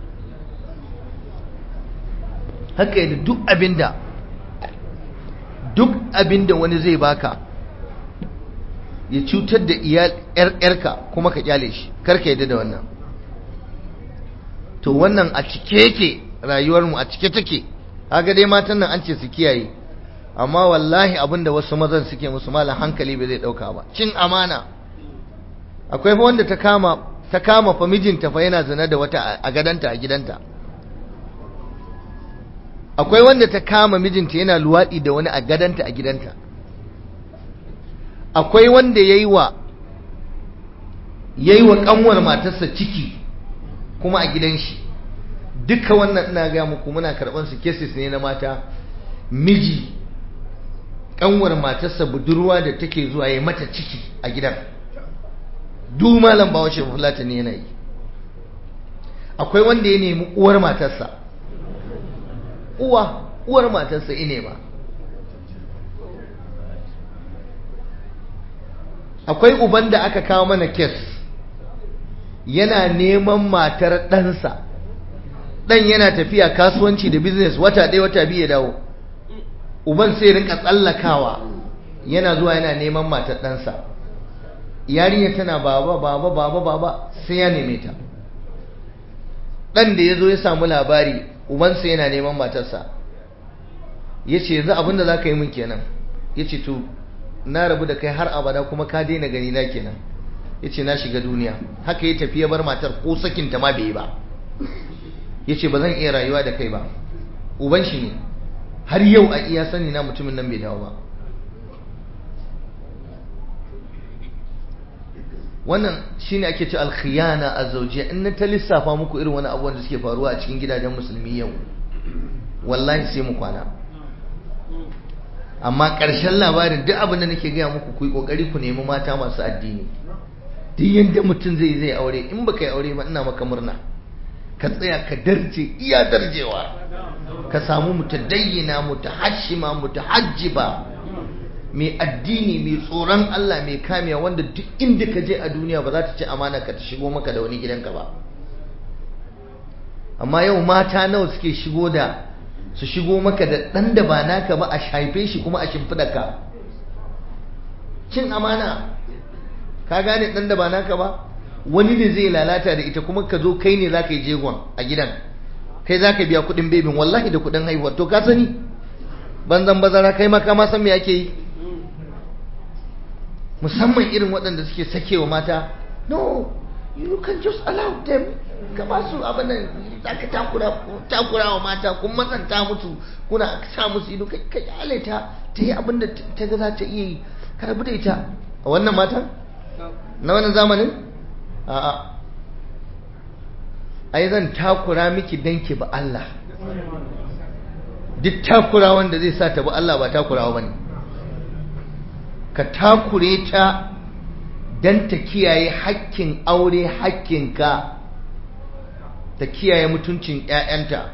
haka yadda duk abinda duk abinda wani zai baka ya cutar da iyal yarka kuma ka kyale shi karka yadda da wannan to wannan a cike yake rayuwarmu a cike take kaga dai matan nan an ce su kiyaye amma wallahi abinda wasu mazan suke musu malam hankali bai zai dauka ba cin amana akwai fa wanda ta kama ta kama fa mijinta fa yana zina da wata a gadanta a gidanta akwai wanda ta kama mijinta yana luwadi da wani a gadanta a gidanta akwai wanda yayi wa yayi wa kanwar matarsa ciki kuma a gidan shi duka wannan ina ga muku muna karban su cases ne na mata miji kanwar matarsa budurwa da take zuwa yayi mata ciki a gidan duk malam bawo shi fulata ne yana yi akwai wanda ya nemi uwar matarsa uwa uwar matarsa ine ba akwai uban da aka kawo mana kes yana neman matar ɗansa ɗan yana tafiya kasuwanci da business wata ɗaya wata biyu ya dawo uban sai rinka tsallakawa yana zuwa yana neman matar ɗansa yarinya tana baba baba baba baba sai ya neme ta ɗan da ya zo ya samu labari ubansa yana neman matarsa ya ce yanzu abinda za ka yi min kenan ya ce to na rabu da kai har abada kuma ka daina gani na kenan ya ce na shiga duniya haka ya tafi ya bar matar ko sakinta ma bai yi ba ya ce ba zan iya rayuwa da kai ba uban shi ne har yau a iya sani na mutumin nan bai dawo ba wannan shine ake ce alkhiyana a zaujiya in na ta lissafa muku irin wani abubuwan da suke faruwa a cikin gidajen musulmi yau wallahi sai mu kwana amma ƙarshen labarin duk abin da nake gaya muku ku yi ƙoƙari ku nemi mata masu addini duk yadda mutum zai zai aure in baka yi aure ba ina maka murna ka tsaya ka darje iya darjewa ka samu mutadayyina mutahashima mutahajjiba mai addini mai tsoron Allah mai kamiya wanda duk inda ka je a duniya ba za ta ci amana ka ta shigo maka da wani gidanka ba amma yau mata nawa suke shigo da su shigo maka da ɗan da ba naka ba a shaife shi kuma a shimfiɗa ka cin amana ka gane ɗan da ba naka ba wani ne zai lalata da ita kuma ka zo kai ne za ka yi jegon a gidan kai za ka biya kuɗin bebin wallahi da kuɗin haihuwa to ka sani banzan bazara kai ma kama san me ake yi musamman irin waɗanda suke sakewa mata no you can just allow them ka ba su abin nan za ka takura wa mata kun matsanta musu kuna sa musu ido ka kyale ta ta yi abin da ta ga za ta iya yi ka rabu da ita a wannan matan na wannan zamanin a'a ai zan takura miki danki ba Allah duk takura wanda zai sa ta ba Allah ba takurawa bane ka takure ta dan ta kiyaye hakkin aure hakkinka ta kiyaye mutuncin ƴaƴanta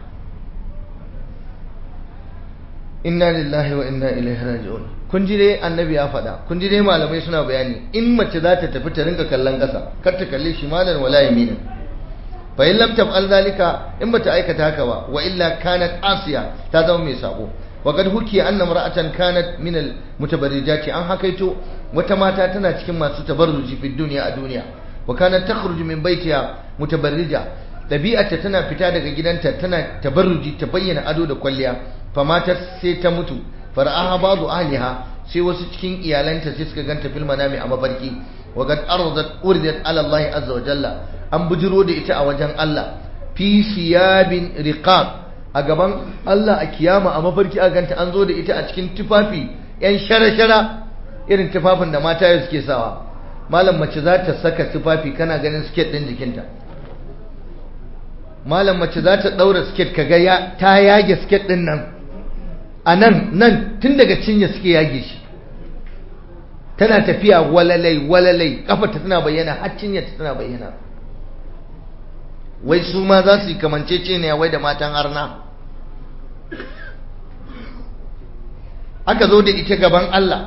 inna lillahi wa inna ilaihi raji'un kun ji dai annabi ya faɗa kun ji dai malamai suna bayani in mace za ta tafi ta rinka kallon ƙasa kar ta kalle shi malan wala yaminin fa in lam taf'al zalika in bata aikata haka ba wa illa kanat asiya ta zama mai sako wa qad hukiya anna imra'atan kanat min al mutabarrijati an hakaito wata mata tana cikin masu tabarruji fi dunya a duniya wa kanat takhruju min baitiha mutabarrija dabi'arta tana fita daga gidanta tana tabarruji ta bayyana ado da kwalliya fa matar sai ta mutu fara'aha ba'du ahliha sai wasu cikin iyalanta sai suka ganta fil manami a mafarki wa qad aradat uridat ala Allah azza wa jalla an bujiro da ita a wajen Allah fi siyabin riqab a gaban Allah a kiyama a mafarki a ganta an zo da ita a cikin tufafi yan shara-shara irin tufafin da mata yau suke sawa malam mace za ta saka tufafi kana ganin siket ɗin jikinta malam mace za ta ɗaura siket ka ga ta yage siket ɗin nan a nan nan tun daga cinya suke yage shi tana tafiya walalai walalai kafarta tana bayyana har cinyarta tana bayyana wai su ma za su yi kamancece ne wai da matan harna aka zo da ita gaban Allah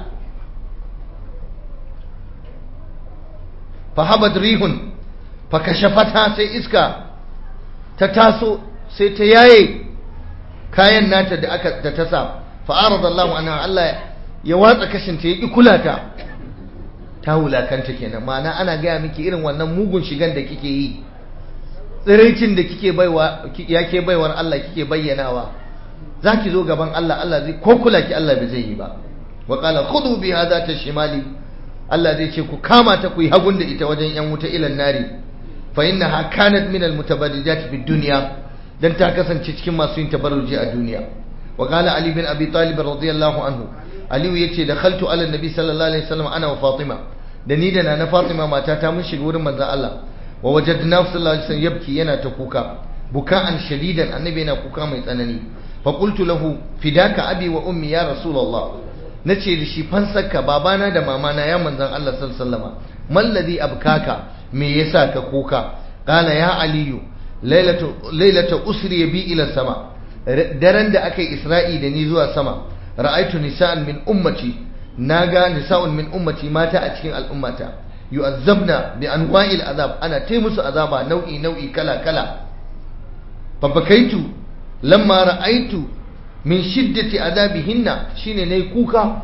fahabat rihun fakashafata sai iska ta taso sai ta yaye kayan nata da aka da ta sa fa'arada Allah anha Allah ya watsa kashin ta yaki kula ta ta wulakanta kenan ma'ana ana gaya miki irin wannan mugun shigan da kike yi tsiraicin da kike baiwa yake baiwar Allah kike bayyanawa zaki zo gaban Allah Allah zai ko kula ki Allah bai zai yi ba wa qala khudhu bi hadha tashmali Allah zai ce ku kama ta ku yi hagun da ita wajen yan wuta ilan nari fa innaha kanat min al mutabarrijat fi dunya dan ta kasance cikin masu yin tabarruji a duniya wa qala ali bin abi talib radiyallahu anhu ali yace dakhaltu ala nabi sallallahu alaihi wasallam ana wa fatima da ni da nana Fatima matata mun shiga wurin manzon Allah wa wajadna sallallahu alaihi wasallam yabki yana ta kuka buka'an shadidan annabi yana kuka mai tsanani fa qultu lahu fidaka abi wa ummi ya rasulullah nace da shi fansarka babana da mamana ya manzon Allah sallallahu alaihi wasallam malladhi abkaka me yasa ka kuka qala ya aliyu lailatu lailatu usri bi ila sama daren da aka yi isra'i da ni zuwa sama ra'aitu nisa'an min ummati naga nisa'un min ummati mata a cikin al'ummata yu'azzabna bi anwa'il azab ana tai musu azaba nau'i nau'i kala kala fa bakaitu lamma ra'aitu min shiddati azabihinna shine nayi kuka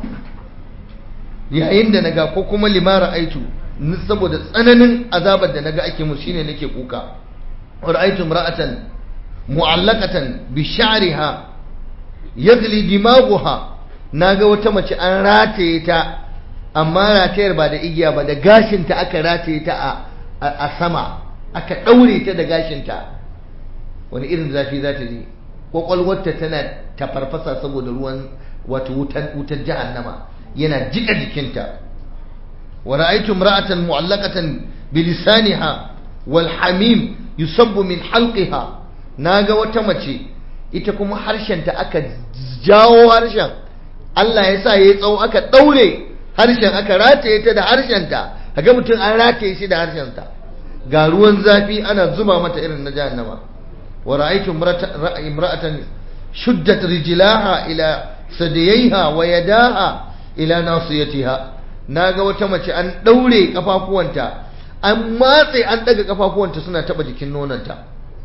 yayin da naga ko kuma lima ra'aitu saboda tsananin azabar da naga ake musu shine nake kuka ra'aitu imra'atan mu'allaqatan bi sha'riha yagli dimaghuha naga wata mace an rataye ta amma ratayar ba da igiya ba da gashinta aka rataye ta a sama aka daure ta da gashinta wani irin zafi za ta ji kwakwalwarta tana tafarfasa saboda ruwan wato wutar jahannama yana jika jikinta wa ra'aytu imra'atan mu'allaqatan bi lisaniha wal hamim yusabbu min halqiha naga wata mace ita kuma harshenta aka jawo harshen Allah ya sa yayi tsawo aka daure harshen aka rataye ta da harshenta kaga mutum an rataye shi da harshenta ga ruwan zafi ana zuba mata irin na jahannama wa ra'aytu imra'atan shuddat rijlaha ila sadiyaiha wa yadaha ila nasiyatiha naga wata mace an daure kafafuwanta an matse an daga kafafuwanta suna taba jikin nonanta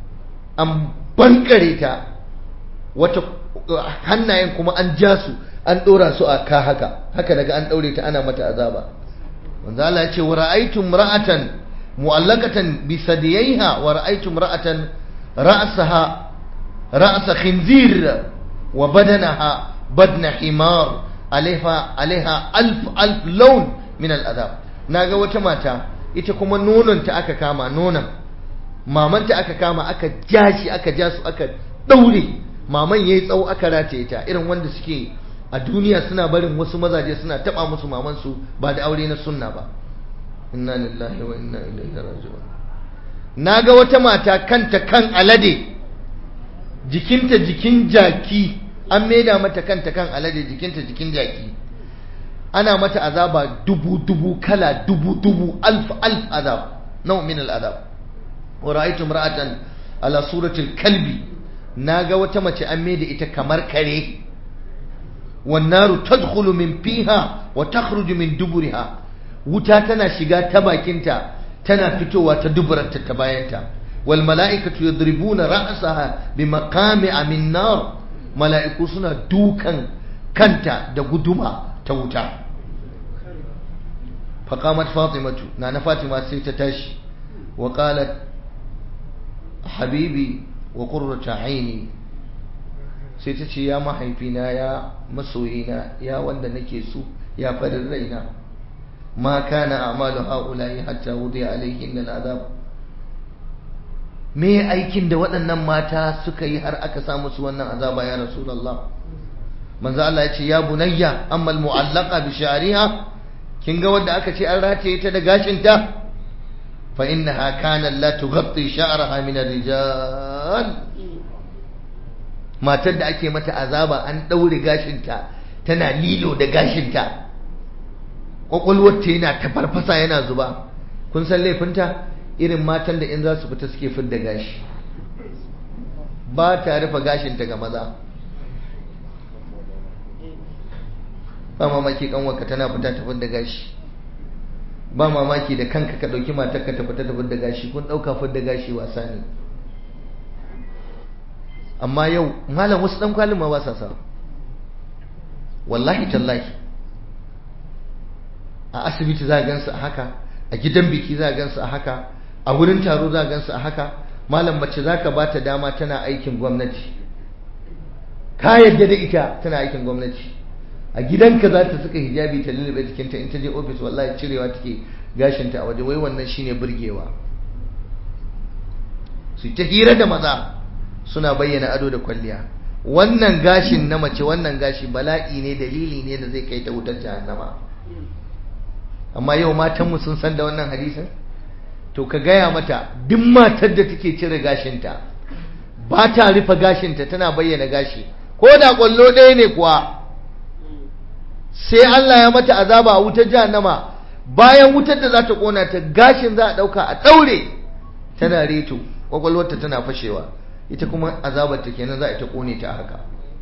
an bankare ta wata hannayen kuma an ja su an dora su a ka haka haka daga an daure ta ana mata azaba wanda Allah ya ce wa ra'aytu imra'atan mu'allaqatan bi sadiyaiha wa ra'aytu imra'atan ra'saha ra'sa khinzir wa badanaha badna himar alaiha alaiha alf alf laun min al'azab naga wata mata ita kuma nononta aka kama nonon mamanta aka kama aka jashi aka ja su aka daure maman yayi tsawo aka rataye ta irin wanda suke a duniya suna barin wasu mazaje suna taba musu maman su ba da aure na sunna ba inna lillahi wa inna ilaihi raji'un naga wata mata kanta kan alade jikinta jikin jaki an maida mata kanta kan alade jikinta jikin jaki ana mata azaba dubu dubu kala dubu dubu alf alf azab nau min al azab wa ra'aytu imra'atan ala surati al kalbi naga wata mace an maida ita kamar kare wan naru tadkhulu min fiha wa takhruju min duburiha wuta tana shiga ta bakinta tana fitowa ta duburarta ta bayanta wal mala'ikatu yadribuna ra'saha bi maqami'a min nar mala'iku suna dukan kanta da guduma ta wuta faƙamat fatimatu na na fatima sai ta tashi wa ƙalat habibi wa ƙurrata aini sai ta ce ya mahaifina ya masoyina ya wanda nake so ya farin raina ma kana amalu ha'ulayi hatta wudi alaihin azab me aikin da waɗannan mata suka yi har aka sa musu wannan azaba ya rasulullah manzo Allah ya ce ya bunayya amma almu'allaqa bi sha'riha kin ga wanda aka ce an rataye ta da gashinta fa innaha kana la tughatti sha'raha min ar-rijal matar da ake mata azaba an daure gashinta tana lilo da gashinta kwakwalwarta yana ta farfasa yana zuba kun san laifinta irin matan da in za su fita suke fidda gashi ba ta rufe gashinta ga maza ba mamaki kanwarka tana fita ta fidda gashi ba mamaki da kanka ka ɗauki matarka ta fita ta fidda gashi kun ɗauka fidda gashi wasa ne amma yau malam wasu ɗan kwalin ma ba sa sa wallahi tallahi a asibiti za a gansu a haka a gidan biki za a gansu a haka a wurin taro za a gansu a haka malam mace za ka ba ta dama tana aikin gwamnati ka yadda da ita tana aikin gwamnati a gidanka za ta suka hijabi ta lullube jikinta in ta je ofis wallahi cirewa take gashinta a waje wai wannan shine burgewa su ta hira da maza suna bayyana ado da kwalliya wannan gashin na mace wannan gashi bala'i ne dalili ne da zai kai ta wutar jahannama amma yau matanmu sun san da wannan hadisin to ka gaya mata duk matar da take cire gashinta ba ta rufe gashinta tana bayyana gashi ko da kwallo ɗaya ne kuwa sai Allah ya mata azaba a wutar jahannama bayan wutar da za ta kona ta gashin za a ɗauka a ɗaure tana reto kwakwalwarta tana fashewa ita kuma azabar ta kenan za a ta kone ta haka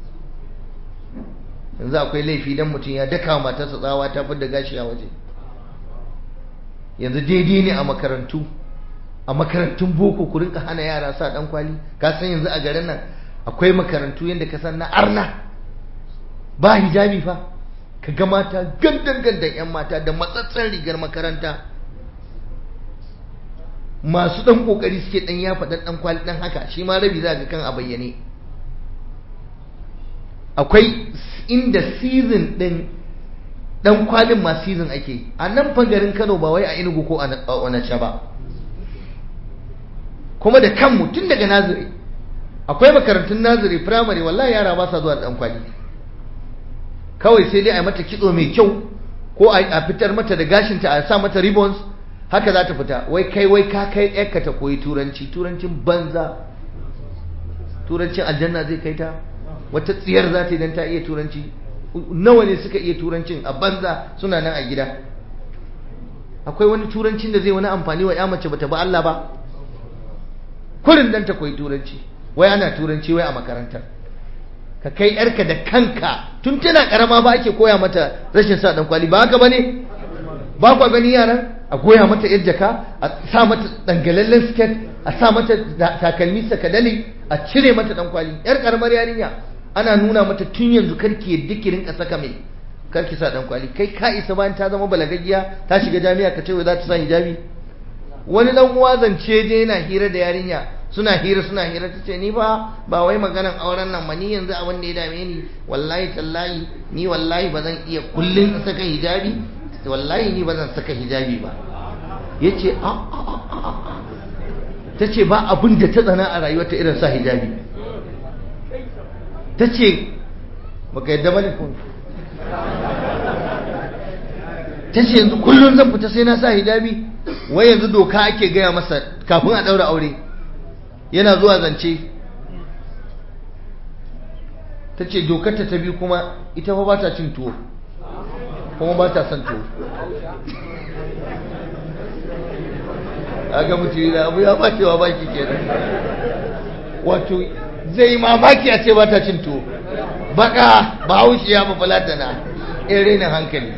yanzu akwai laifi dan mutum ya daka matarsa tsawa ta da gashi a waje yanzu daidai ne a makarantu a makarantun boko ku rinka hana yara sa dan kwali ka san yanzu a garin nan akwai makarantu yadda ka san na arna ba hijabi fa ka ga mata gandan gandan yan mata da matsatsen rigar makaranta masu dan kokari suke dan yafa dan dan kwali dan haka shi ma rabi za ga kan a bayyane akwai inda season din dan kwalin ma season ake a nan garin Kano ba wai a Enugu ko a Onitsha ba kuma da kanmu tun daga naziri akwai makarantun naziri primary wallahi yara ba sa zuwa da dan kwali kawai sai dai a mata kitso mai kyau ko a fitar mata da gashinta a sa mata ribbons haka za ta fita wai kai wai ka kai yarka ta koyi turanci turancin banza turancin aljanna zai kai ta wata tsiyar za ta idan ta iya turanci nawa ne suka iya turancin a banza suna nan a gida akwai wani turancin da zai wani amfani wa ya mace bata ba Allah ba kurin dan ta koyi turanci wai ana turanci wai a makarantar ka kai yarka da kanka tun tana karama ba ake koya mata rashin sa dan kwali ba haka bane ba kwa gani yaran a goya mata yar jaka a sa mata dangalallen skirt a sa mata takalmi sakadali a cire mata dan kwali yar karamar yarinya ana nuna mata tun yanzu karki yadda ki rinka saka mai karki sa dan kwali kai ka isa bayan ta zama balagaggiya ta shiga jami'a ka ce wai za ta sa hijabi wani dan uwa zance je yana hira da yarinya suna hira suna hira ta ce ni ba ba wai maganan auren nan ma ni yanzu abin da ya dame ni wallahi tallahi ni wallahi ba zan iya kullun in saka hijabi wallahi ni ba zan saka hijabi ba yace a a a ta ce ba abin da ta tsana a rayuwarta irin sa hijabi ta ce baka yadda bane ko ta ce yanzu kullum zan fita sai na sa hijabi wai yanzu doka ake gaya masa kafin a ɗaura aure yana zuwa zance ta ce dokarta ta biyu kuma ita fa ba ta cin tuwo kuma ba ta son tuwo aga mutum da abu ya bacewa baki kenan wato zai mamaki a ce ba ta cin tuwo baka ba haushi ya mafalata na in rainin hankali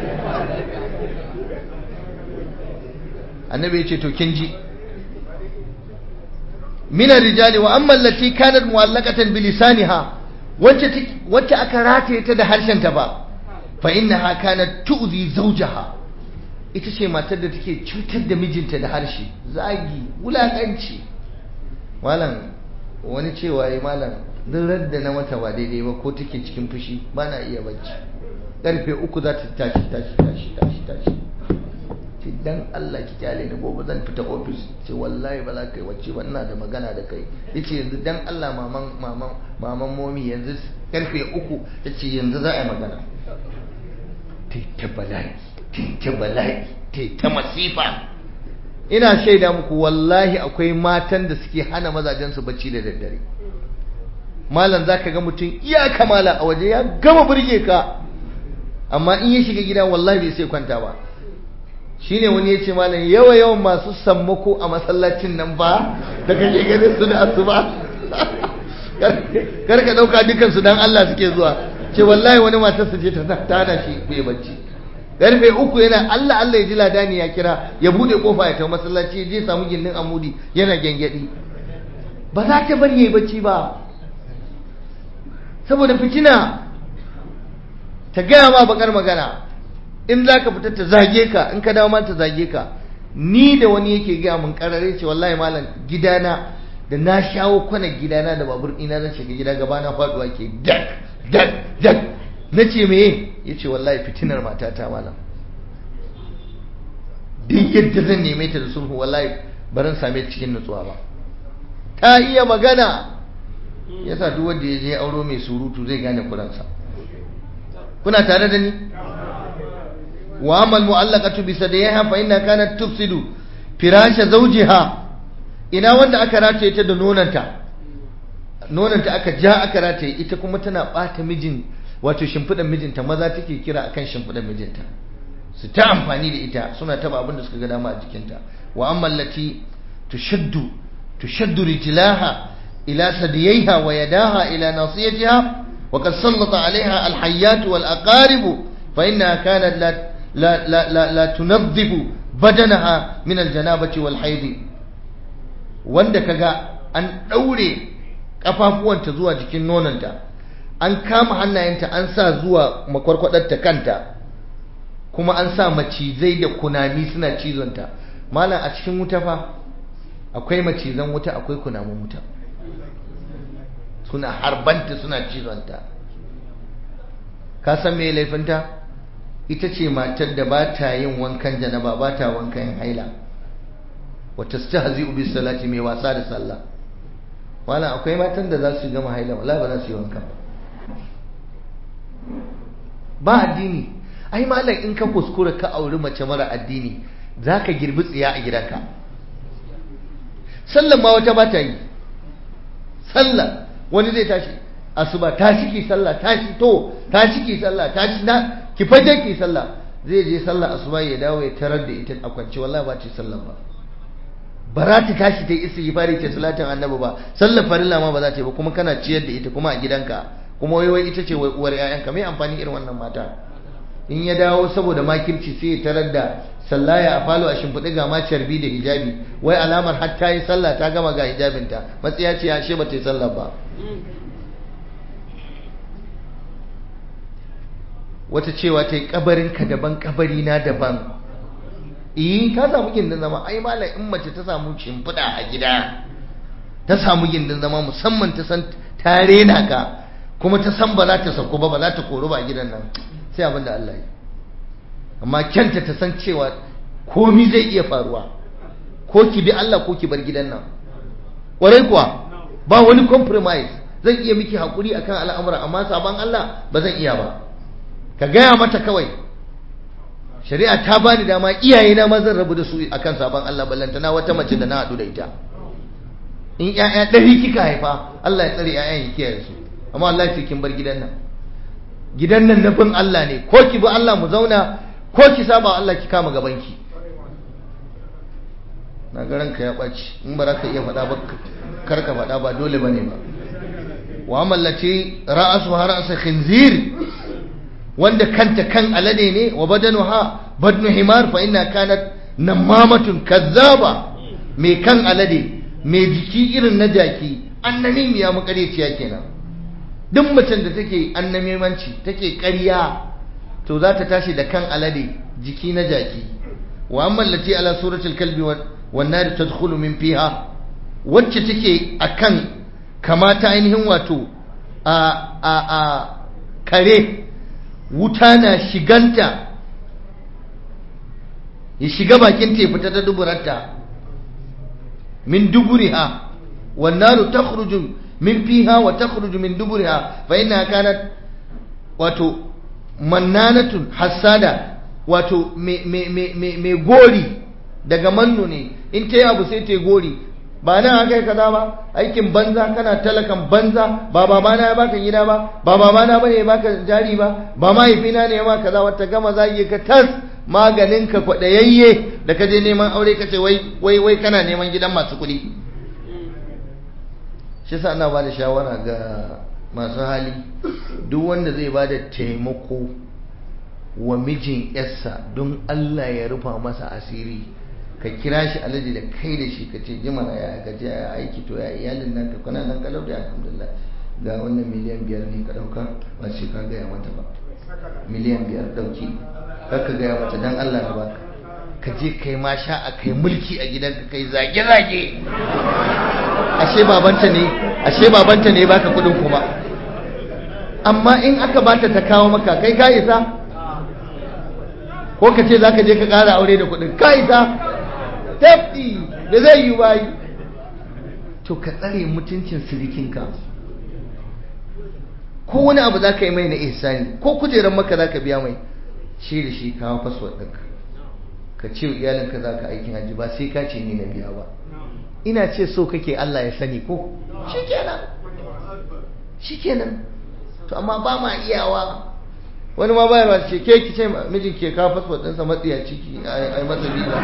annabi ya ce to kin ji min rijali wa amma allati kanat mu'allaqatan bi lisaniha wacce wacce aka rataye ta da harshen ta ba fa innaha kanat tu'zi zawjaha ita ce matar da take cutar da mijinta da harshe zagi wulakanci malam wani cewa ya malam duk da na mata ba daidai ba ko take cikin fushi ba na iya bacci karfe uku za ta tashi tashi tashi tashi tashi ce dan Allah ki kyale ni gobe zan fita ofis ce wallahi ba za ka yi wacce ba ina da magana da kai yace yanzu dan Allah maman maman maman momi yanzu karfe uku yace yanzu za a yi magana ta bala'i ta bala'i ta masifa ina shaida muku wallahi akwai matan da suke hana mazajensu bacci da daddare malam zaka ga mutum iya kamala a waje ya gama burge ka amma in ya shiga gida wallahi bai sai kwanta ba shine wani ya ce malam yawa yawan masu sammako a masallacin nan ba da kake ganin su da asuba kar ka dauka dukan su dan Allah suke zuwa ce wallahi wani matarsa ce ta tana shi bai bacci karfe uku yana Allah Allah ya ji ladani ya kira ya bude kofa ya tafi masallaci je samu gindin amudi yana gengedi ba za ta bari yayi bacci ba saboda fitina ta gaya ma bakar magana in za ka fita ta zage ka in ka dawo ma ta zage ka ni da wani yake gaya mun karare ce wallahi malam gidana da na shawo kwanan gidana da babur ina zan shiga gida gaba na faduwa ke dak dak dak na ce meye ya ce wallahi fitinar matata malam duk yadda zan neme ta da sulhu wallahi baran same ta cikin nutsuwa ba ta iya magana yasa duk wanda ya je auro mai surutu zai gane kuransa kuna tare da ni wa amal mu'allaqatu bi sadiha fa inna kanat tufsidu firasha zawjiha ina wanda aka rataye ta da nonanta nonanta aka ja aka rataye ita kuma tana bata mijin wato shimfidan mijinta maza take kira akan shimfidan mijinta su ta amfani da ita suna taba abin da suka ga dama a jikinta wa amma allati tushaddu tushaddu rijlaha ila sadiyaiha wa yadaha ila nasiyatiha wa qad sallata alaiha alhayyat wal aqarib fa innaha kanat la la la la, la tunadhifu badanaha min aljanabati wal haid wanda kaga an daure kafafuwanta zuwa jikin nonanta an kama hannayenta an sa zuwa makwarkwadarta kanta kuma an sa macizai da kunami suna cizonta malam a cikin wuta fa akwai macizan wuta akwai kunamun wuta suna harbanta suna cizonta ka san me laifinta ita ce matar da ba ta yin wankan janaba ba ta wankan haila wata stahzi'u bis salati mai wasa da sallah malam akwai matan da za su gama haila wala ba za su yi wankan ba ba addini ai malam in ka kuskura ka auri mace mara addini za ka girbi tsiya a gidanka sallan ma wata ba ta yi sallah wani zai tashi asuba ta ciki sallah ta ci to ta ciki sallah ta ci na ki fage ki sallah zai je sallah asuba ya dawo ya tarar da ita a kwance wallahi ba ce sallah ba ba za ta tashi ta yi istighfari ta salatin annabi ba sallar farilla ma ba za ta yi ba kuma kana ciyar da ita kuma a gidanka kuma wai wai ita ce wai uwar ƴaƴanka me amfani irin wannan mata in ya dawo saboda makirci sai ya tarar da sallaya a falo a shimfiɗi ga ma carbi da hijabi wai alamar har ta yi sallah ta gama ga hijabinta matsiya ce ashe ba ta yi sallah ba wata cewa ta yi kabarinka daban kabari na daban eh ta samu gindin zama ai malam in mace ta samu shimfiɗa a gida ta samu gindin zama musamman ta san ta rena ka kuma ta san ba za ta sauko ba ba za ta koro ba a gidan nan sai abin da Allah yi amma kyanta ta san cewa komi zai iya faruwa ko ki bi Allah ko ki bar gidan nan ƙwarai kuwa ba wani compromise zan iya miki haƙuri akan al'amura amma sabon Allah ba zan iya ba ka gaya mata kawai shari'a ta bani dama iyayena ma zan rabu da su akan sabon Allah ballantana wata mace da na haɗu da ita in ƴaƴa ɗari kika haifa Allah ya tsare ƴaƴan ya kiyaye su amma Allah sai kin bar gidan nan gidan nan na bin Allah ne ko ki bi Allah mu zauna ko ki saba Allah ki kama gaban ki na ga ranka ya ɓaci in ba za ka iya faɗa ba kar ka faɗa ba dole bane ba wa mallace ra'asu har asa khinzir wanda kanta kan alade ne wa badanuha badnu himar fa inna kanat namamatun kazzaba mai kan alade mai jiki irin na jaki annamimiya makareciya kenan duk macen da take annamimanci take ƙarya to za ta tashi da kan alade jiki na jaki wa amma lati ala suratul kalbi wan nar tadkhulu min fiha wacce take akan kamata ainihin wato a a a kare wuta na shiganta ya shiga bakin ta ya fita ta duburarta min duburiha wan naru takhruju min fiha wa takhruju min duburiha fa inna kanat wato mannanatun hassada wato me gori daga manno ne in ta yi abu sai ta yi gori ba nan aka yi kaza ba aikin banza kana talakan banza ba babana ya baka gida ba ba babana ba ne ya baka jari ba ba mahaifina ne ya ma kaza wata gama zagi ka tas maganin ka kwaɗayayye da ka je neman aure ka ce wai wai kana neman gidan masu kuɗi shi sa ana ba da shawara ga masu hali duk wanda zai ba da taimako wa mijin yarsa don Allah ya rufa masa asiri ka kira shi alaji da kai da shi ka ce jimana ya gaji ya aiki to ya iyalin nan ka kuna nan kalau da alhamdulillah ga wannan miliyan biyar ne ka dauka ba sai ka gaya mata ba miliyan biyar dauki kar ka gaya mata dan Allah na baka ka je kai ma sha a kai mulki a gidanka kai zage zage ashe babanta ne ashe babanta ne baka kudin kuma amma in aka bata ta kawo maka kai ka isa ko ka ce za ka je ka ƙara aure da kuɗin ka isa tafi da zai yi bayi to ka tsare mutuncin sirikinka ko wani abu za ka yi mai na ihsani ko kujerar maka za ka biya mai shi da shi kawo fasfot ɗinka ka ce iyalinka za ka aikin hajji ba sai ka ce ni na biya ba ina ce so kake Allah ya sani ko shi kenan shi kenan to amma ba ma iyawa wani ma bayarwa ce ke ki ce mijin ke kawo fasfot ɗinsa matsiya ciki a yi masa biza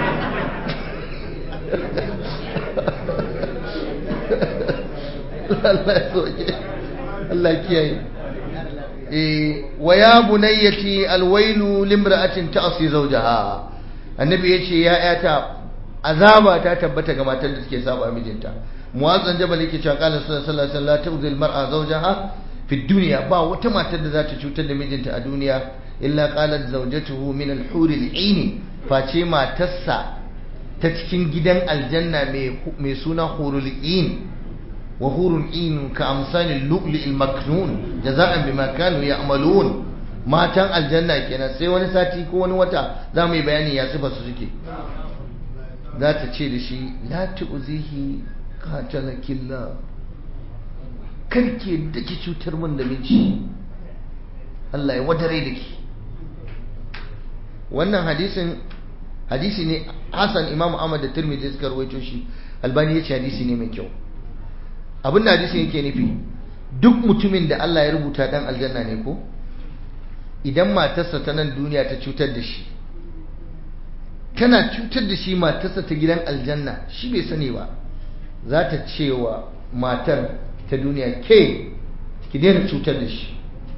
Allah ya soke Allah kiyaye eh wa ya bunayyati alwailu limra'atin ta'si zawjaha annabi yace ya yata azaba ta tabbata ga matar da suke saba mijinta muwazzan jabal yake cewa qala sallallahu alaihi wasallam la tu'zil mar'a zawjaha fi dunya ba wata matar da za ta cutar da mijinta a duniya illa qalat zawjatuhu min al-hur al-ain face matarsa ta cikin gidan aljanna mai suna hurul ain wa hurul ain ka amsalil lu'li al-maknun jaza'an bima kanu ya'malun matan aljanna kenan sai wani sati ko wani wata za mu yi bayani ya sifa su suke za ta ce da shi la tu'zihi qatalakillah karke da ki cutar mun da miji Allah ya wadare da ki wannan hadisin hadisi ne Hassan Imam Ahmad da Tirmidhi suka rawaito shi Albani ya ce hadisi ne mai kyau abin da hadisin yake nufi duk mutumin da Allah ya rubuta dan aljanna ne ko idan matarsa ta nan duniya ta cutar da shi tana cutar da shi matarsa ta gidan aljanna shi bai sani ba za ta cewa matar ta duniya ke ki daina cutar da shi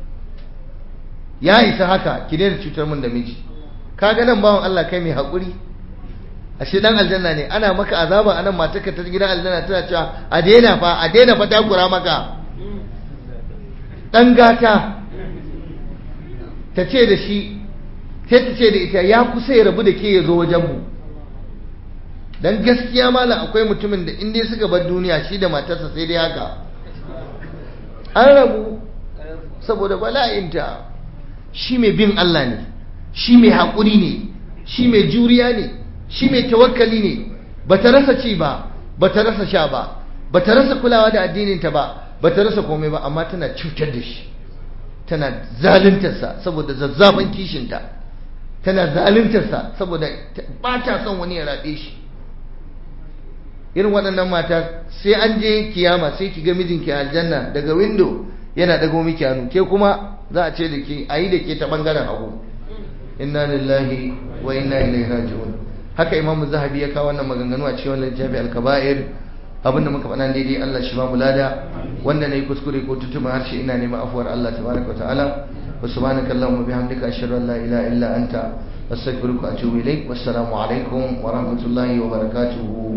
ya isa haka ki daina cutar mun da miji ka ga nan bawan Allah kai mai haƙuri ashe dan aljanna ne ana maka azaba anan matarka ta gidan aljanna tana cewa a daina fa a daina fa takura maka dan gata ta ce da shi sai ta ce da ita ya kusa ya rabu da ke ya zo wajen mu dan gaskiya malam akwai mutumin da in dai suka bar duniya shi da matarsa sai dai haka an rabu saboda bala'inta shi mai bin Allah ne shi mai haƙuri ne shi mai juriya ne shi mai tawakkali ne ba ta rasa ci ba ba ta rasa sha ba ba ta rasa kulawa da addininta ba ba ta rasa komai ba amma tana cutar da shi tana zaluntarsa saboda zazzaban kishinta tana zaluntarsa saboda ba ta son wani ya raɓe shi irin waɗannan mata sai an je kiyama sai ki ga mijinki a aljanna daga windo yana dago miki hannu ke kuma za a ce da ke a yi da ke ta ɓangaren hagu inna lillahi wa inna ilaihi raji'un haka imamu zahabi ya kawo wannan maganganu a cikin wannan littafi al-kaba'ir abinda muka faɗa daidai Allah shi ba mu lada wanda nayi kuskure ko tutuma harshe ina neman afuwar Allah tabaraka wa ta'ala wa subhanaka allahumma bihamdika ashhadu an la ilaha illa anta astaghfiruka wa atubu ilaik wassalamu alaikum wa rahmatullahi wa barakatuhu